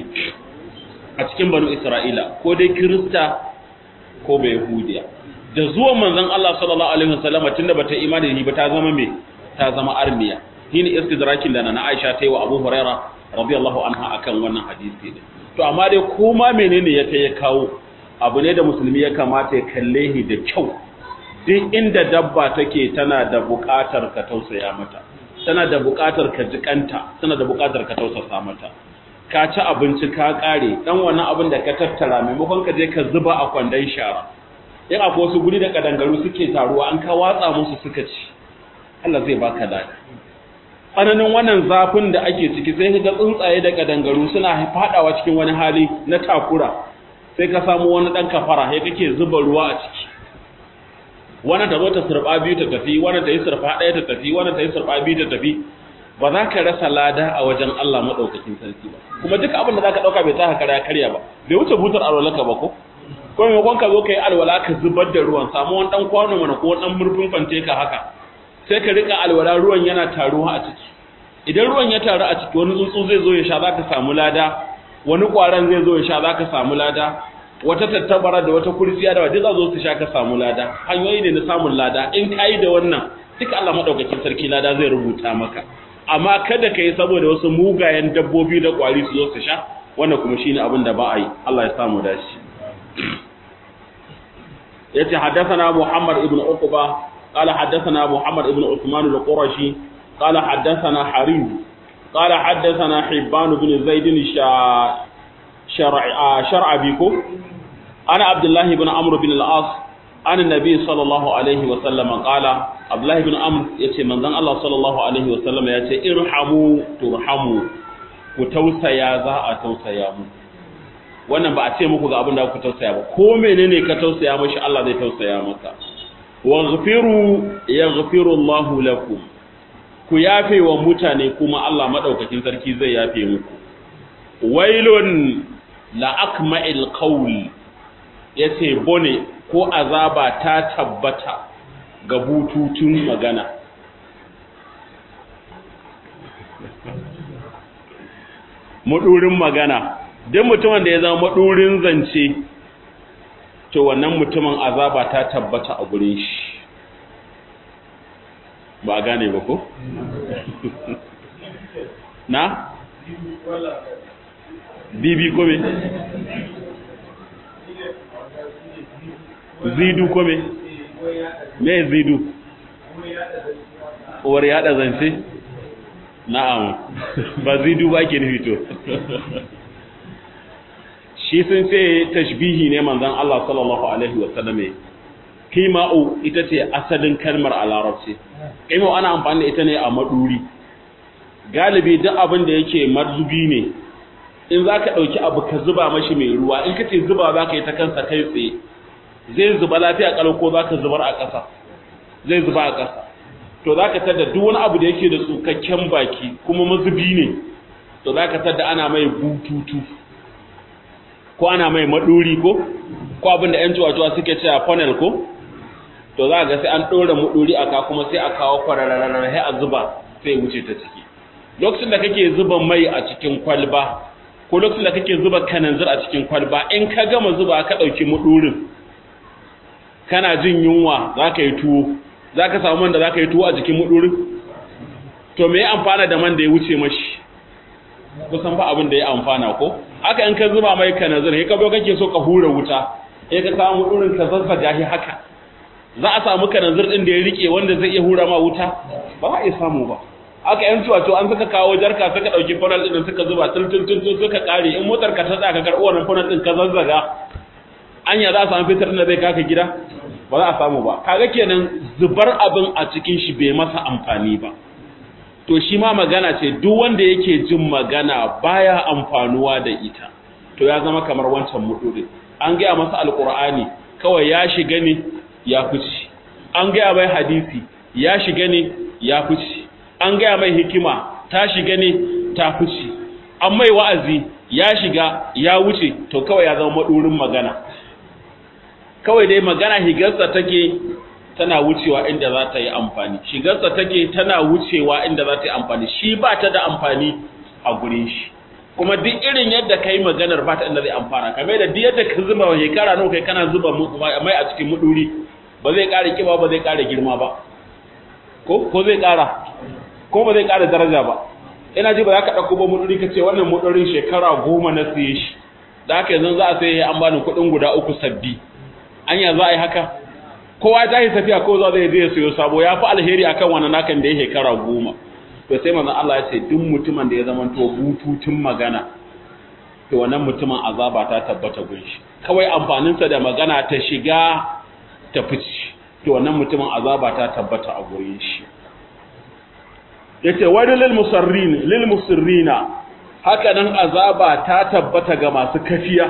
a cikin banu Isra'ila ko dai Kirista ko bai Yahudiya da zuwan manzon Allah sallallahu alaihi wasallam tunda bata imani da ba ta zama me ta zama armiya shine istidrakin da na Aisha ta yi wa Abu Huraira radiyallahu anha akan wannan hadisi din to amma dai koma menene ya kai ya kawo abu ne da musulmi ya kamata ya kalle shi da kyau duk inda dabba take tana da buƙatar ka tausaya mata tana da buƙatar ka jikanta tana da buƙatar ka tausasa mata ka ci abinci ka ƙare dan wannan abin da ka tattara maimakon ka je ka zuba a kwandon shara in akwai wasu guri da kadangaru suke taruwa an ka watsa musu suka ci Allah zai baka lada tsananin wannan zafin da ake ciki sai ka ga tsuntsaye da kadangaru suna fadawa cikin wani hali na takura sai ka samu wani dan kafara sai kake zuba ruwa a ciki wannan ta zo ta surba biyu ta tafi wannan ta yi surfa ɗaya ta tafi wannan ta yi surfa biyu ta tafi ba za ka rasa lada a wajen Allah madaukakin sarki ba kuma duk abin da za ka ɗauka bai taka karya karya ba bai wuce butar alwalaka ba ko ko maimakon ka zo ka yi alwala ka zubar da ruwan samu wani ɗan kwano mana ko ɗan murfin fante ka haka sai ka rika alwala ruwan yana taruwa a ciki idan ruwan ya taru a ciki wani tsuntsu zai zo ya sha za ka samu lada wani ƙwaron zai zo ya sha za ka samu lada wata tattabara da wata kurciya da wadda za zo su sha ka samu lada hanyoyi ne na samun lada in ka yi da wannan duka Allah maɗaukakin sarki lada zai rubuta maka amma kada ka yi saboda wasu mugayen dabbobi da ƙwari su zo su sha wannan kuma shine abin da ba a yi Allah ya samu dashi yace haddathana Muhammad ibn Uqba قال حدثنا محمد بن عثمان القرشي قال حدثنا حريم قال حدثنا حبان بن زيد شرع شرع بكم انا عبد الله بن عمرو بن العاص عن النبي صلى الله عليه وسلم قال عبد الله بن عمرو yace manzon Allah sallallahu alaihi wasallam yace irhamu turhamu ku tausaya za a tausaya mu wannan ba a ce muku ga abin da ku tausaya ba ko menene ka tausaya mashi Allah zai tausaya maka waghfiru yaghfiru Allahu lakum ku yafe wa mutane kuma Allah madaukakin sarki zai yafe muku wailun la akma'il qawl yace bone ko azaba ta tabbata ga bututun magana madurin magana duk mutumin da ya zama madurin zance to wannan mutumin azaba ta tabbata a gurin shi ba a gane ba ko? na? bibi kome? zidu kome? me zidu? uwar yada zance? na'am ba zidu ba ke nufi to shi sun ce tashbihi ne manzon Allah sallallahu alaihi wa sallam kima'u ita ce asalin kalmar a larabci kima'u ana amfani da ita ne a maduri galibi duk abin da yake marzubi ne in za ka ɗauki abu ka zuba mashi mai ruwa in ka ce zuba za ka yi ta kansa kai tsaye zai zuba lafiya ƙalau ko za ka zubar a ƙasa zai zuba a ƙasa to za ka tada duk wani abu da yake da tsukakken baki kuma mazubi ne to za ka tada ana mai bututu ko ana mai maduri ko ko abin da 'yan cuwa suke cewa funnel ko to za ga sai an ɗora maduri a ka kuma sai a kawo kwararrarar sai a zuba sai wuce ta ciki lokacin da kake zuba mai a cikin kwalba ko lokacin da kake zuba kananzir a cikin kwalba in ka gama zuba ka ɗauki madurin kana jin yunwa za ka yi tuwo za ka samu man da za ka yi tuwo a jikin madurin to me ya amfana da man da ya wuce mashi kusan ba abin da ya amfana ko haka in ka zuba mai kanazir sai ka zo kake so ka hura wuta sai ka samu irin ka zazzaga shi haka za a samu kanazir din da ya rike wanda zai iya hura ma wuta ba za a iya samu ba haka yan tuwa to an suka kawo jarka suka dauki funnel din suka zuba tultultul suka kare in motar ka ta tsaya ka karbo wannan funnel din ka zazzaga anya za a samu fitar da zai kaka gida ba za a samu ba kaga kenan zubar abin a cikin shi bai masa amfani ba to shi ma magana ce duk wanda yake jin magana baya amfanuwa da ita to ya zama kamar wancan mutuɗe an gaya masa alkur'ani kawai ya shiga ne ya fice an gaya mai hadisi ya shiga ne ya fice an gaya mai hikima ta shiga ne ta fice an mai wa'azi ya shiga ya wuce to kawai ya zama maɗurin magana kawai dai magana higarsa take tana wucewa inda za ta yi amfani shigarsa take tana wucewa inda za ta yi amfani shi ba ta da amfani a gurin shi kuma duk irin yadda ka yi maganar ba ta inda zai amfana kame da duk yadda ka zuba wa shekara nawa kai kana zuba mai a cikin muduri ba zai ƙara kiba ba zai ƙara girma ba ko ko zai ƙara ko ba zai ƙara daraja ba ina ji ba za ka ɗauko ba muduri ka ce wannan mudurin shekara goma na siye shi da haka yanzu za a sai an bani kuɗin guda uku sabbi anya za a yi haka kowa ta yi tafiya ko za zai je siyo sabo ya fi alheri akan wannan nakan da ya shekara goma to sai manzon Allah ya ce duk mutumin da ya zama to bututun magana to wannan mutumin azaba ta tabbata gun shi kawai amfaninsa da magana ta shiga ta fice to wannan mutumin azaba ta tabbata a gurin shi yace wani lil musarrin lil musirrina haka nan azaba ta tabbata ga masu kafiya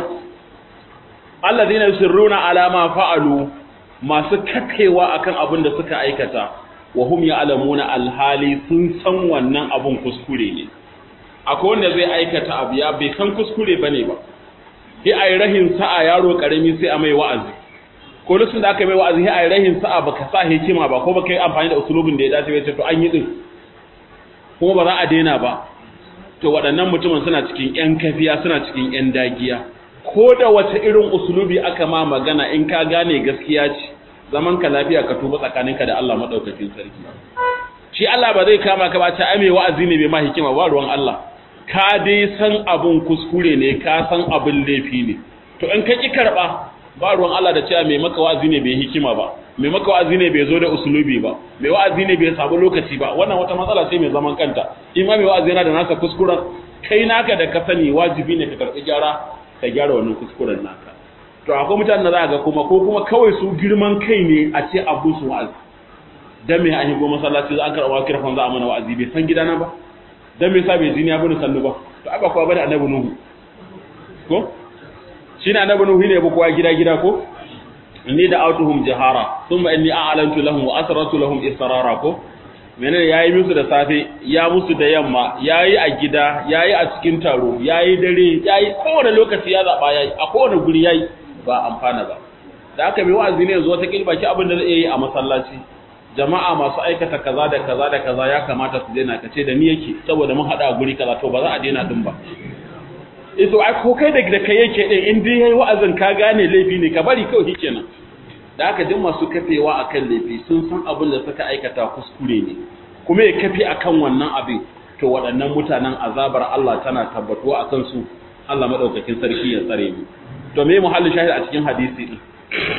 alladhina yusirruna ala ma fa'alu masu kakewa akan abin da suka aikata wa hum ya'lamuna alhali sun san wannan abun kuskure ne akwai wanda zai aikata abu ya bai san kuskure bane ba sai ai rahin sa'a yaro karami sai a mai wa'azi ko lokacin da aka mai wa'azi sai ai rahin sa'a baka sa hikima ba ko baka yi amfani da usulubin da ya dace ba to an yi din kuma ba za a daina ba to waɗannan mutumin suna cikin ƴan kafiya suna cikin ƴan dagiya ko da wace irin usulubi aka ma magana in ka gane gaskiya ce zaman ka lafiya ka tuba tsakaninka da Allah madaukakin sarki shi Allah ba zai kama ka ba ta ame wa'azi ne bai ma hikima ba ruwan Allah ka dai san abun kuskure ne ka san abun laifi ne to in ka ki karba ba ruwan Allah da cewa mai maka wa'azi ne bai hikima ba mai maka wa'azi ne bai zo da usulubi ba mai wa'azi ne bai sabu lokaci ba wannan wata matsala ce mai zaman kanta in ma mai wa'azi yana da nasa kuskuren kai naka da ka sani wajibi ne ka karbi gyara ka gyara wannan kuskuren naka to akwai mutanen da za ga kuma ko kuma kawai su girman kai ne a ce abu su wa'azi dan me an higo masallaci za an karɓa kirfan za a mana wa'azi bai san gidana ba dan me yasa bai jini ya bani sannu ba to ai ba kowa bane annabi nuhu ko shine annabi nuhu ne ba kowa gida gida ko inni da autuhum jahara thumma inni a'lantu lahum wa asrartu lahum israra ko menene yayi musu da safe ya musu da yamma yayi a gida yayi a cikin taro yayi dare yayi kowane lokaci ya zaba yayi a kowane guri yayi ba amfana ba da aka bi wa'azi ne yanzu wata kilba ki abin da zai yi a masallaci jama'a masu aikata kaza da kaza da kaza ya kamata su daina kace da ni yake saboda mun hada a guri kaza to ba za a daina din ba ito ai ko kai da da kai yake din in dai yayi wa'azin ka gane laifi ne ka bari kawai kenan da aka duk masu kafewa akan laifi sun san abin da suka aikata kuskure ne kuma ya kafe akan wannan abin to waɗannan mutanen azabar Allah tana tabbatuwa akan su Allah madaukakin sarki ya tsare mu to me muhallin shahid a cikin hadisi din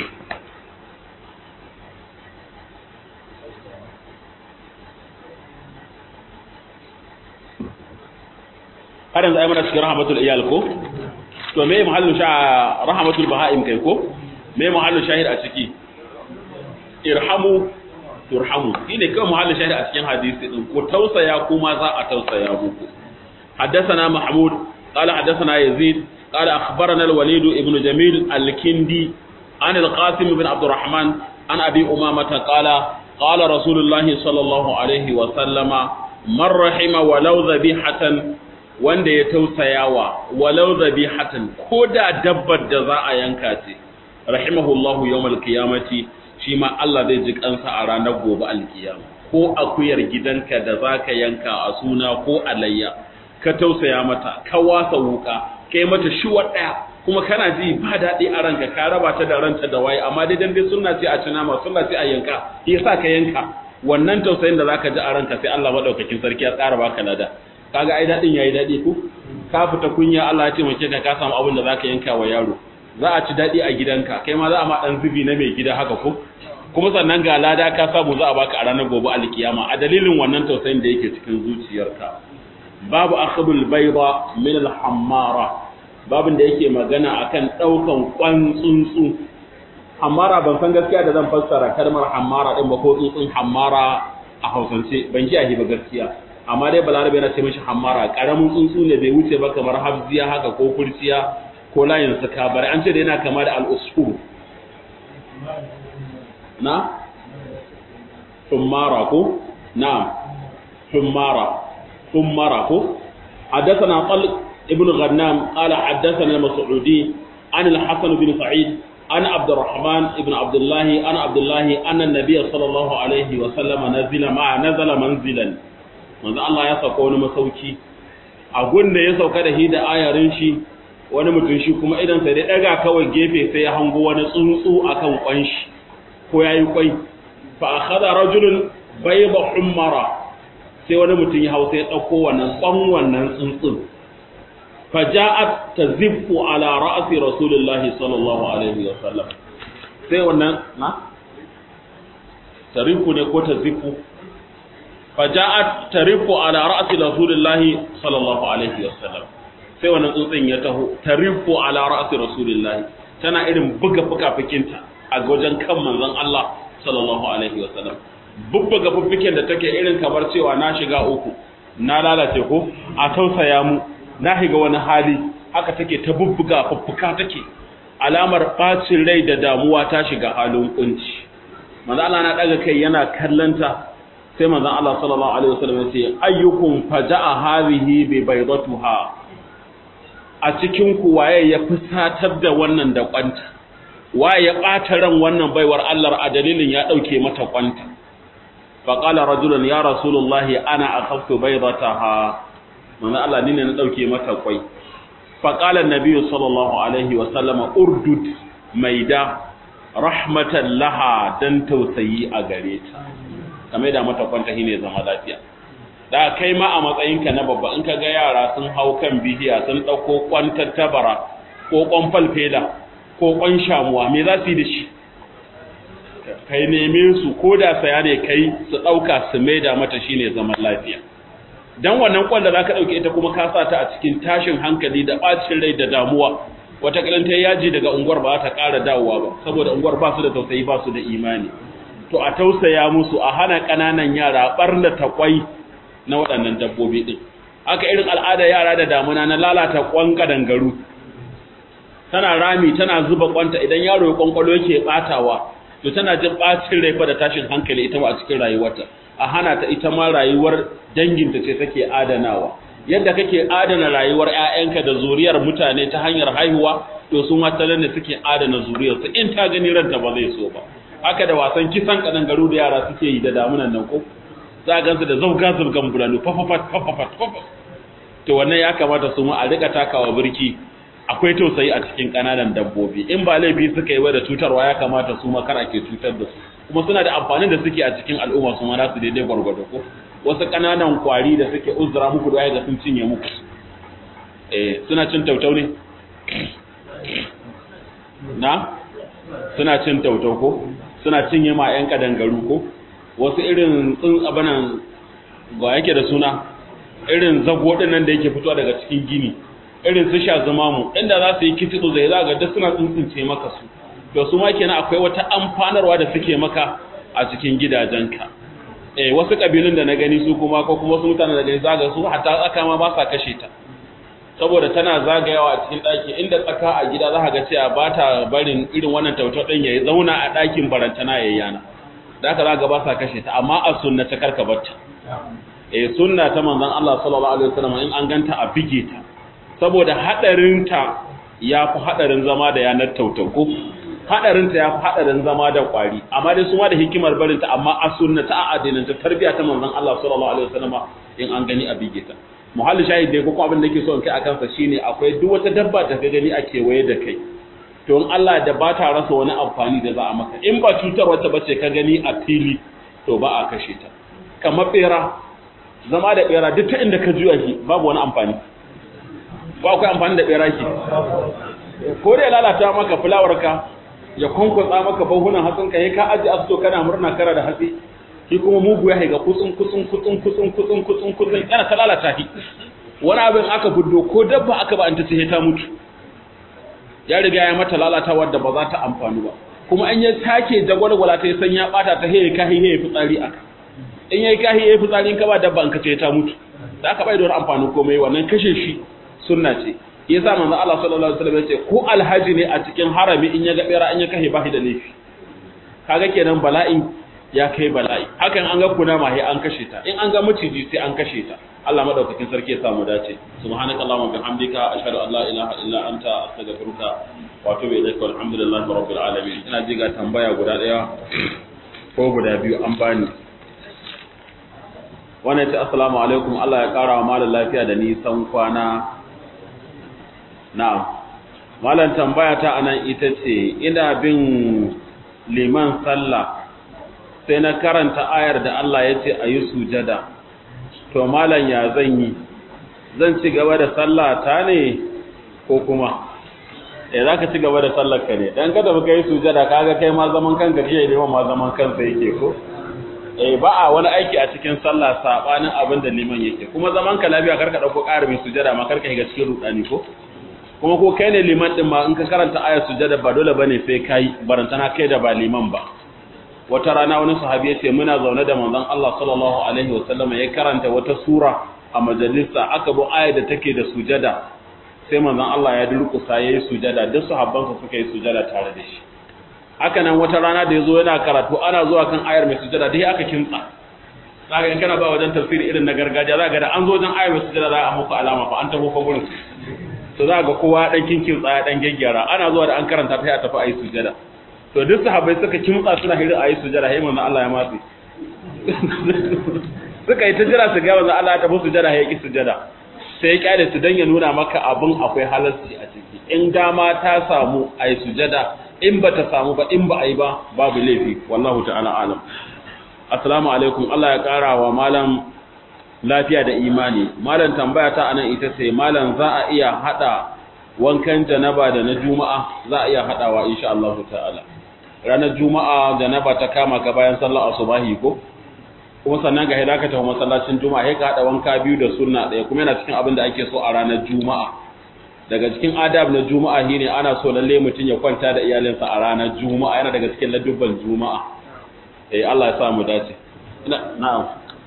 har yanzu ai mana cikin rahmatul iyal ko to me muhallin sha rahmatul bahaim kai ko me muhallin shahid a ciki irhamu turhamu shine kawai muhallin shahid a cikin hadisi din ko tausaya kuma za a tausaya muku حدثنا محمود قال حدثنا يزيد قال أخبرنا الوليد ابن جميل الكندي عن القاسم بن عبد الرحمن عن أبي أمامة قال قال رسول الله صلى الله عليه وسلم من رحم ولو ذبيحة wanda ya tausayawa walau zabihatan ko da dabbar da za a yanka ce rahimahullahu yawmal qiyamati shi ma Allah zai ji kansa a ranar gobe alkiyama ko akuyar gidanka da zaka yanka a suna ko alayya ka tausaya mata ka wasa wuka kai mata shuwa daya kuma kana ji ba daɗi a ranka ka raba ta da ranta da waye amma dai dan dai sunna ce a cina ma sunna ce a yanka yasa ka yanka wannan tausayin da zaka ji a ranka sai Allah madaukakin sarki ya tsara baka lada kaga ai dadin yayi dadi ko ka fita kunya Allah ya taimake ka ka samu abin da zaka yanka wa yaro za a ci dadi a gidanka kai ma za a ma dan zubi na mai gida haka ko kuma sannan ga lada ka samu za a baka a ranar gobe alkiyama a dalilin wannan tausayin da yake cikin zuciyarka babu akhbul bayda min al-hammara babin da yake magana akan daukan kwan tsuntsu hammara ban san gaskiya da zan fassara kalmar hammara din ba ko tsuntsun hammara a hausance ban ji ba gaskiya amma dai balarabe yana ce mashi hammara karamin tsuntsu ne bai wuce ba kamar hafziya haka ko kurciya ko layin suka bari an ce da yana kama da al'usfur na tummara ko na tummara tummara ko حدثنا طلق ابن غنام قال حدثنا المسعودي عن الحسن بن سعيد عن عبد الرحمن ابن عبد الله عن عبد الله أن النبي صلى الله عليه وسلم نزل مع نزل منزلا manzo Allah ya sauka wani masauki a gunda ya sauka da shi da ayarin shi wani mutum shi kuma idan sai dai daga kawai gefe sai ya hango wani tsuntsu akan kwan shi ko yayi kwai fa akhadha rajulun bayda humara sai wani mutum ya hausa ya dauko wannan kwan wannan tsuntsun fa ja'at taziffu ala ra'si rasulillahi sallallahu alaihi wa sallam sai wannan na tarifu ne ko taziffu faja'at tarifu ala ra'si rasulillahi sallallahu alaihi wasallam sai wannan tsuntsun ya taho tarifu ala ra'si rasulillahi tana irin buga fukafukinta a wajen kan manzon Allah sallallahu alaihi wasallam bubbuga fuffiken da take irin kamar cewa na shiga uku na lalace ko a tausaya mu na shiga wani hali haka take ta bubbuga fuffuka take alamar bacin rai da damuwa ta shiga halin kunci manzo Allah na daga kai yana kallanta sai manzon Allah sallallahu alaihi wasallam ya ce ayyukum faja'a hadhihi bi baydatuha a cikin ku waye ya fusatar da wannan da kwanta waye ya bata ran wannan baiwar Allah a dalilin ya dauke mata kwanta fa qala rajulun ya rasulullahi ana akhaftu baydataha manzon Allah ni ne na dauke mata kwai fa qala an-nabiy sallallahu alaihi wasallam urdud maida rahmatan laha dan tausayi a gare ta kamar da mata kwanta shine zama lafiya da kai ma a matsayinka na babba in ka ga yara sun hau kan bidiya sun ɗauko kwantar tabara ko kwan falfela ko kwan shamuwa me za su yi da shi kai neme su ko da saya ne kai su ɗauka su maida mata shine zaman lafiya dan wannan kwan da zaka ɗauke ita kuma ka sa ta a cikin tashin hankali da ɓacin rai da damuwa wata ta yaji daga unguwar ba ta ƙara dawowa ba saboda unguwar ba su da tausayi ba su da imani to a tausaya musu a hana ƙananan yara ɓarna ta kwai na waɗannan dabbobi ɗin haka irin al'ada yara da damuna na lalata kwan kadangaru tana rami tana zuba kwanta idan yaro ya kwankwalo yake ɓatawa to tana jin ɓacin rai fa da tashin hankali ita ma a cikin rayuwarta a hana ta ita ma rayuwar danginta ce take adanawa yadda kake adana rayuwar ƴaƴanka da zuriyar mutane ta hanyar haihuwa to su ma ne suke adana zuriyarsu in ta gani ranta ba zai so ba haka da wasan kisan kadangaru da yara suke yi da damunan nan ko za a gansu da zauga zaugan bulanu fafafat fafafat fafafat to wannan ya kamata su ma a rika takawa birki akwai tausayi a cikin kananan dabbobi in ba laifi suka yi da cutarwa ya kamata su ma kar ake cutar da su kuma suna da amfani da suke a cikin al'umma su ma na su daidai gwargwado ko wasu kananan kwari da suke uzura muku da ga sun cinye muku eh suna cin tautau ne na suna cin tautau ko suna cinye ma yan kadangaru ko wasu irin tsin abanan ga yake da suna irin zago nan da yake fitowa daga cikin gini irin su sha zama mu inda za su yi kitso zai za ga duk suna tsuntsunce maka su to su ma kenan akwai wata amfanarwa da suke maka a cikin gidajenka eh wasu kabilun da na gani su kuma ko kuma wasu mutanen da gani zaga su hatta tsaka ma ba sa kashe ta saboda tana zagayawa a cikin ɗaki inda tsaka a gida za ka ga cewa ba ta barin irin wannan tautar ɗin ya zauna a ɗakin barantana ya yana da aka zaga ba sa kashe ta amma a sunna ta karka barta eh sunna ta manzon Allah sallallahu alaihi wasallam in an ganta a bige ta saboda hadarin ta yafi hadarin zama da yanar tautako hadarin ta yafi hadarin zama da kwari amma dai su ma da hikimar barin ta amma a sunna ta addinin ta tarbiya ta manzon Allah sallallahu alaihi wasallam in an gani a bige ta muhalli shahid dai ko abin da yake so in kai akan sa shine akwai duk wata dabba da ka gani a kewaye da kai to in Allah da ba ta rasa wani amfani da za a maka in ba cutar wata bace ka gani a fili to ba a kashe ta kamar bera zama da bera duk ta inda ka juya shi babu wani amfani ba akwai amfani da bera ki ko da ya lalata maka fulawar ka ya kwankwatsa maka bahunan hatsin ka ka aji asto kana murna kara da hatsi shi kuma mugu ya haiga kutsun kutsun kutsun kutsun kutsun kutsun kutsun yana ta lalata shi wani abin aka buddo ko dabba aka ba an ta sai ta mutu ya riga ya mata lalatawa da ba za ta amfani ba kuma an ya take jagwalgwala ta san ya bata ta heye kahi heye fitsari aka in yayi kahi heye fitsari in ka ba dabba an ka ce ta mutu da aka bai da wani amfani komai wannan kashe shi sunna ce yasa manzo Allah sallallahu alaihi wasallam ya ce ko alhaji ne a cikin harami in ya ga bera an ya kahe ba shi da laifi kaga kenan bala'in ya kai bala'i hakan an ga kunama sai an kashe ta in an ga maciji sai an kashe ta Allah madaukakin sarki ya samu dace subhanaka allahumma bihamdika ashhadu an la ilaha illa anta astaghfiruka wa atubu ilaika walhamdulillahi rabbil alamin ina ji ga tambaya guda daya ko guda biyu an bani wannan ce assalamu alaikum Allah ya kara wa malam lafiya da nisan kwana na'am malam tambaya ta anan ita ce ina bin liman sallah sai na karanta ayar da Allah ya ce a yi sujada to malam ya zan yi zan ci gaba da sallah ta ne ko kuma eh za ka ci gaba da sallar ka ne dan kada muka yi sujada kaga kai ma zaman kanka ke ne ma zaman kansa yake ko eh ba a wani aiki a cikin sallah sabanin abin da liman yake kuma zaman ka lafiya karka dauko ƙara mai sujada ma karka shiga cikin rudani ko kuma ko kai ne liman din ma in ka karanta ayar sujada ba dole bane sai kai barantana kai da ba liman ba wata rana wani sahabi ya ce muna zaune da manzon Allah sallallahu alaihi wasallam ya karanta wata sura a majalisa aka bi ayar da take da sujada sai manzon Allah ya durkusa yayi sujada duk sahabbansa suka yi sujada tare da shi haka nan wata rana da yazo yana karatu ana zuwa kan ayar mai sujada dai aka kintsa zaka in kana ba wajen tafsiri irin na gargajiya zaka da an zo wajen ayar mai sujada za a muku alama fa an tafi fa gurin to za ga kowa dan kinkin tsaya dan gaggyara ana zuwa da an karanta ta ya tafi ayi sujada to duk sahabbai suka kimtsa suna hira ayi sujada sai manzon Allah ya matsi suka yi ta jira su ga manzon Allah ya tafi sujada ya ki sujada sai ya kyale su dan ya nuna maka abin akwai halarci a ciki in dama ta samu ayi sujada in ba ta samu ba in ba ayi ba babu laifi wallahu ta'ala alam assalamu alaikum Allah ya kara wa malam lafiya da imani malam tambaya ta anan ita ce malam za a iya hada wankan janaba da na juma'a za a iya hadawa insha Allah ta'ala ranar juma'a janaba ta kama ka bayan sallar asubahi ko kuma sannan ga hidaka ta masallacin juma'a sai ka hada wanka biyu da sunna daya kuma yana cikin abin da ake so a ranar juma'a daga cikin adab na juma'a shine ana so lalle mutun ya kwanta da iyalinsa a ranar juma'a yana daga cikin ladubban juma'a eh Allah ya sa mu dace ina na'am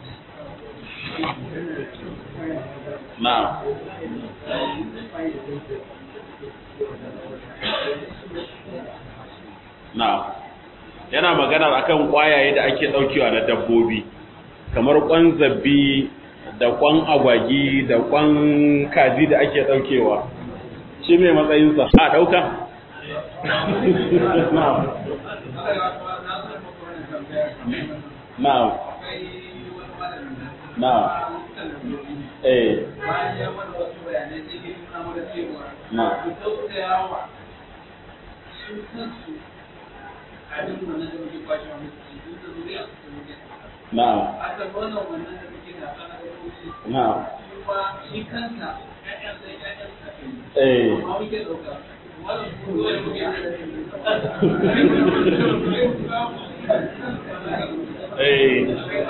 na'am na'am yana magana akan kwayaye da ake daukewa na dabbobi kamar kwan zabbi da kwan agwagi da kwan kaji da ake daukewa shi mai matsayinsa a dauka na'am na'am na'am eh na'am na'am na'am eh eh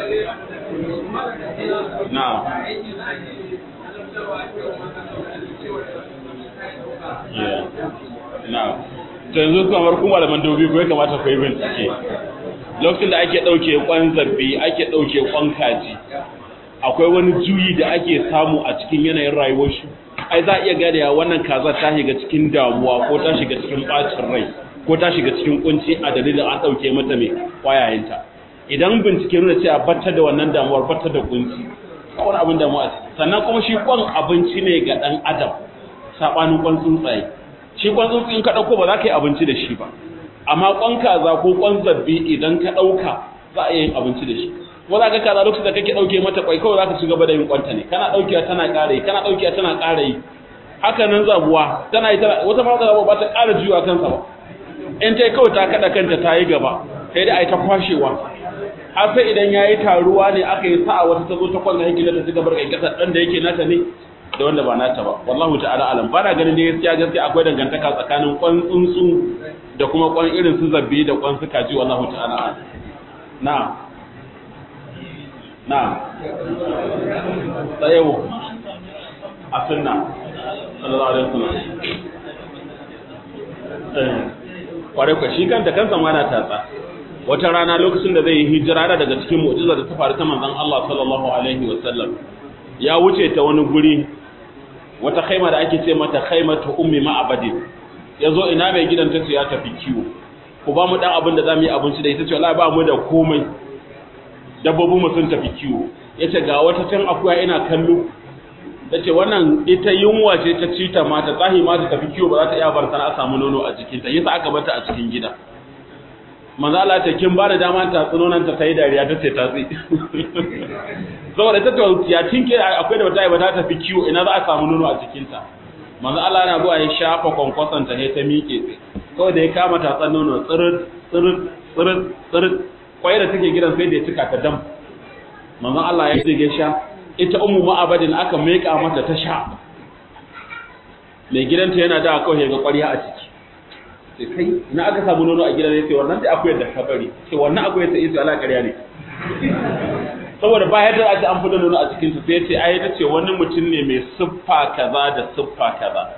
na'am yeah na'am to yanzu kamar kuma malaman dobi ko ya kamata ku yi bincike lokacin da ake ɗauke kwan zabbi ake ɗauke kwan kaji akwai wani juyi da ake samu a cikin yanayin rayuwar shi ai za a iya gane wannan kaza ta shiga cikin damuwa ko ta shiga cikin bacin rai ko ta shiga cikin kunci a dalilin an ɗauke mata mai kwayayenta idan bincike nuna cewa batta da wannan damuwar batta da kunci kawai abin damuwa sannan kuma shi kwan abinci ne ga ɗan adam saɓanin kwan tsuntsaye shi kwan tsuntsu in ka ɗauko ba za ka yi abinci da shi ba amma kwan kaza ko kwan zabbi idan ka ɗauka za a yi abinci da shi ko za ka kaza lokacin da kake ɗauke mata kwai kawai za ka ci gaba da yin kwanta ne kana ɗaukewa tana ƙara yi kana ɗaukewa tana ƙara yi haka nan zabuwa tana yi tana wata ma zabuwa ba ta ƙara juya kansa ba in ta yi kawai ta kaɗa kanta ta yi gaba sai dai a yi ta kwashewa har sai idan ya yi taruwa ne aka yi sa'a wata ta zo ta kwanta yake ta ci gaba da ƙasa ɗan da yake nata ne da wanda ba nata ba wallahu ta'ala alam ba na ganin da gaskiya gaskiya akwai dangantaka tsakanin kwan tsuntsu da kuma kwan irin su zabbi da kwan su kaji wallahu ta'ala alam na na tsayewo a sunna sallallahu alaihi wasallam kware kwa shi kanta kansa ma na tatsa wata rana lokacin da zai yi hijira da daga cikin mu'jiza da ta faru ta manzon Allah sallallahu alaihi wasallam ya wuce ta wani guri wata khaima da ake ce mata khaimatu ummi ma'abadin yazo ina mai gidan ta ce ya tafi kiwo ku ba mu dan abin da zamu yi abinci da ita ce wallahi ba mu da komai dabbobin mu sun tafi kiwo yace ga wata can akuya ina kallo tace wannan ita yunwa ce ta ci ta mata tsahi ma ta tafi kiwo ba za ta iya bar sana a samu nono a jikinta yasa aka bata a cikin gida manzo Allah ta kin ba da dama ta tsunonan ta tayi dariya ta ce ta tsi saboda ta ya tinke akwai da wata ba ta tafi kiwo ina za a samu nono a jikinta manzo Allah yana zuwa ya shafa kwankwason ta ta miƙe tsi kawai da ya kama ta tsan nono tsirit tsirit tsirit tsirit kwai da take gidan sai da ya cika ta dam manzo Allah ya ce sha ita ummu ma'abadin aka meka mata ta sha mai gidanta yana da kawai ga ƙwarya a ciki sai kai ina aka samu nono a gidan sai wannan da akwai da ka bari sai wannan akwai sai sai Allah ƙarya ne saboda ba yadda ake an fada nono a cikin su sai ce ai ta ce wani mutum ne mai siffa kaza da siffa kaza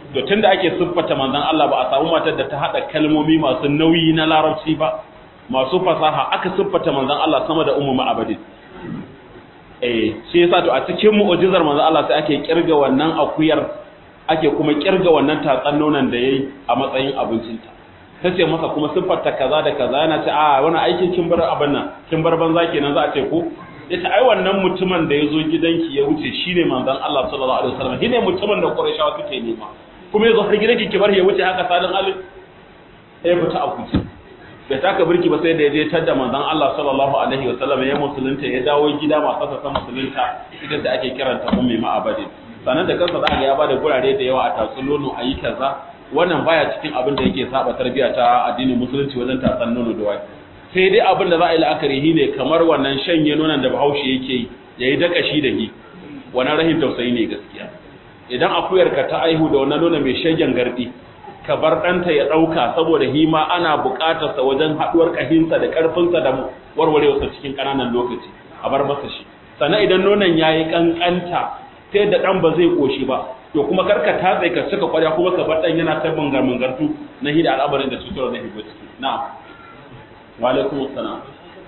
to tunda ake siffata manzon Allah ba a samu matar da ta hada kalmomi masu nauyi na larabci ba masu fasaha aka siffata manzon Allah sama da ummu ma'abadin eh shi yasa to a cikin mu'jizar manzon Allah sai ake kirga wannan akuyar ake kuma kirga wannan tatsan nonon da yayi a matsayin abincinta ta ce masa kuma siffarta kaza da kaza yana ce a wani aikin kin bar abin nan kin bar banza kenan za a ce ko yace ai wannan mutumin da yazo gidanki ya wuce shine manzon Allah sallallahu alaihi wasallam shine mutumin da Qurayshawa suke nema kuma yazo har gidanki ki bar ya wuce haka salin alin sai fita a kuci bai taka birki ba sai da yaje tadda manzon Allah sallallahu alaihi wasallam ya musulunta ya dawo gida masu sa musulunta ita da ake kiranta ummi ma'abadin sanan da kansa za ga ya bada gurare da yawa a tatsunono ayi kaza wannan baya cikin abin da yake saba tarbiya ta addinin musulunci wajen tatsan nono da wai sai dai abin da za a yi la'akari shi ne kamar wannan shanye nonon da bahaushe yake yi ya yi dakashi da hi wannan rahin tausayi ne gaskiya idan akuyar ka ta aihu da wannan nono mai shagen gardi ka bar ɗanta ya ɗauka saboda hima ana buƙatar sa wajen haɗuwar ƙahinsa da ƙarfinsa da warwarewarsa cikin ƙananan lokaci a bar masa shi sannan idan nonon ya yi ƙanƙanta ta yadda ɗan ba zai ƙoshi ba to kuma karka tatse ka cika kwarya kuma ka bar dan yana ta bangar mangartu na hida al'amarin da cutar da hibo ciki na'am wa alaikum assalam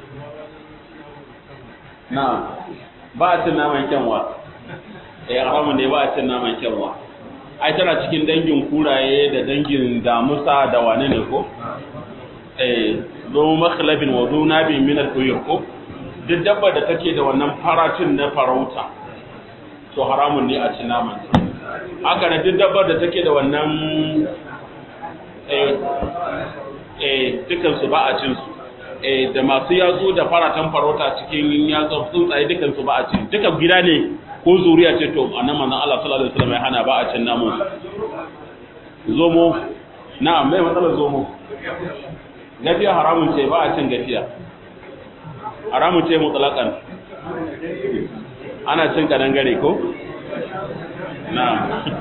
na'am ba a cin naman kyanwa eh haramun ne ba a cin naman kyanwa ai tana cikin dangin kuraye da dangin damusa da wane ne ko eh zo makhlabin wa zo nabin min al-tuyur ko duk dabba da take da wannan faracin na farauta to haramun ne a cin naman haka na duk dabbar da take da wannan eh dukansu ba a cin su eh da masu yatsu da faratan farauta cikin yatsu tsuntsaye dukansu ba a cin duka gida ne ko zuriya ce to annan manzon Allah sallallahu alaihi wasallam ya hana ba a cin namun zomo na'am mai matsalar zomo gafiya haramun ce ba a cin gafiya haramun ce mutlaqan ana cin kadangare ko نعم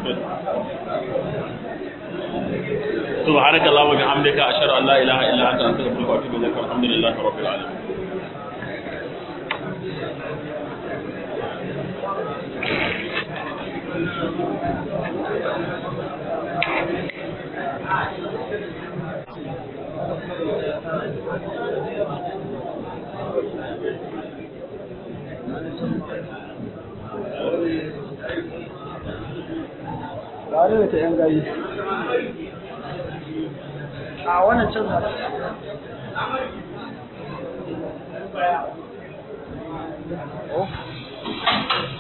سبحانك اللهم وبحمدك اشهد ان لا اله الا انت استغفرك واتوب اليك والحمد لله رب العالمين tare da ta yan gayi a wannan cin Oh.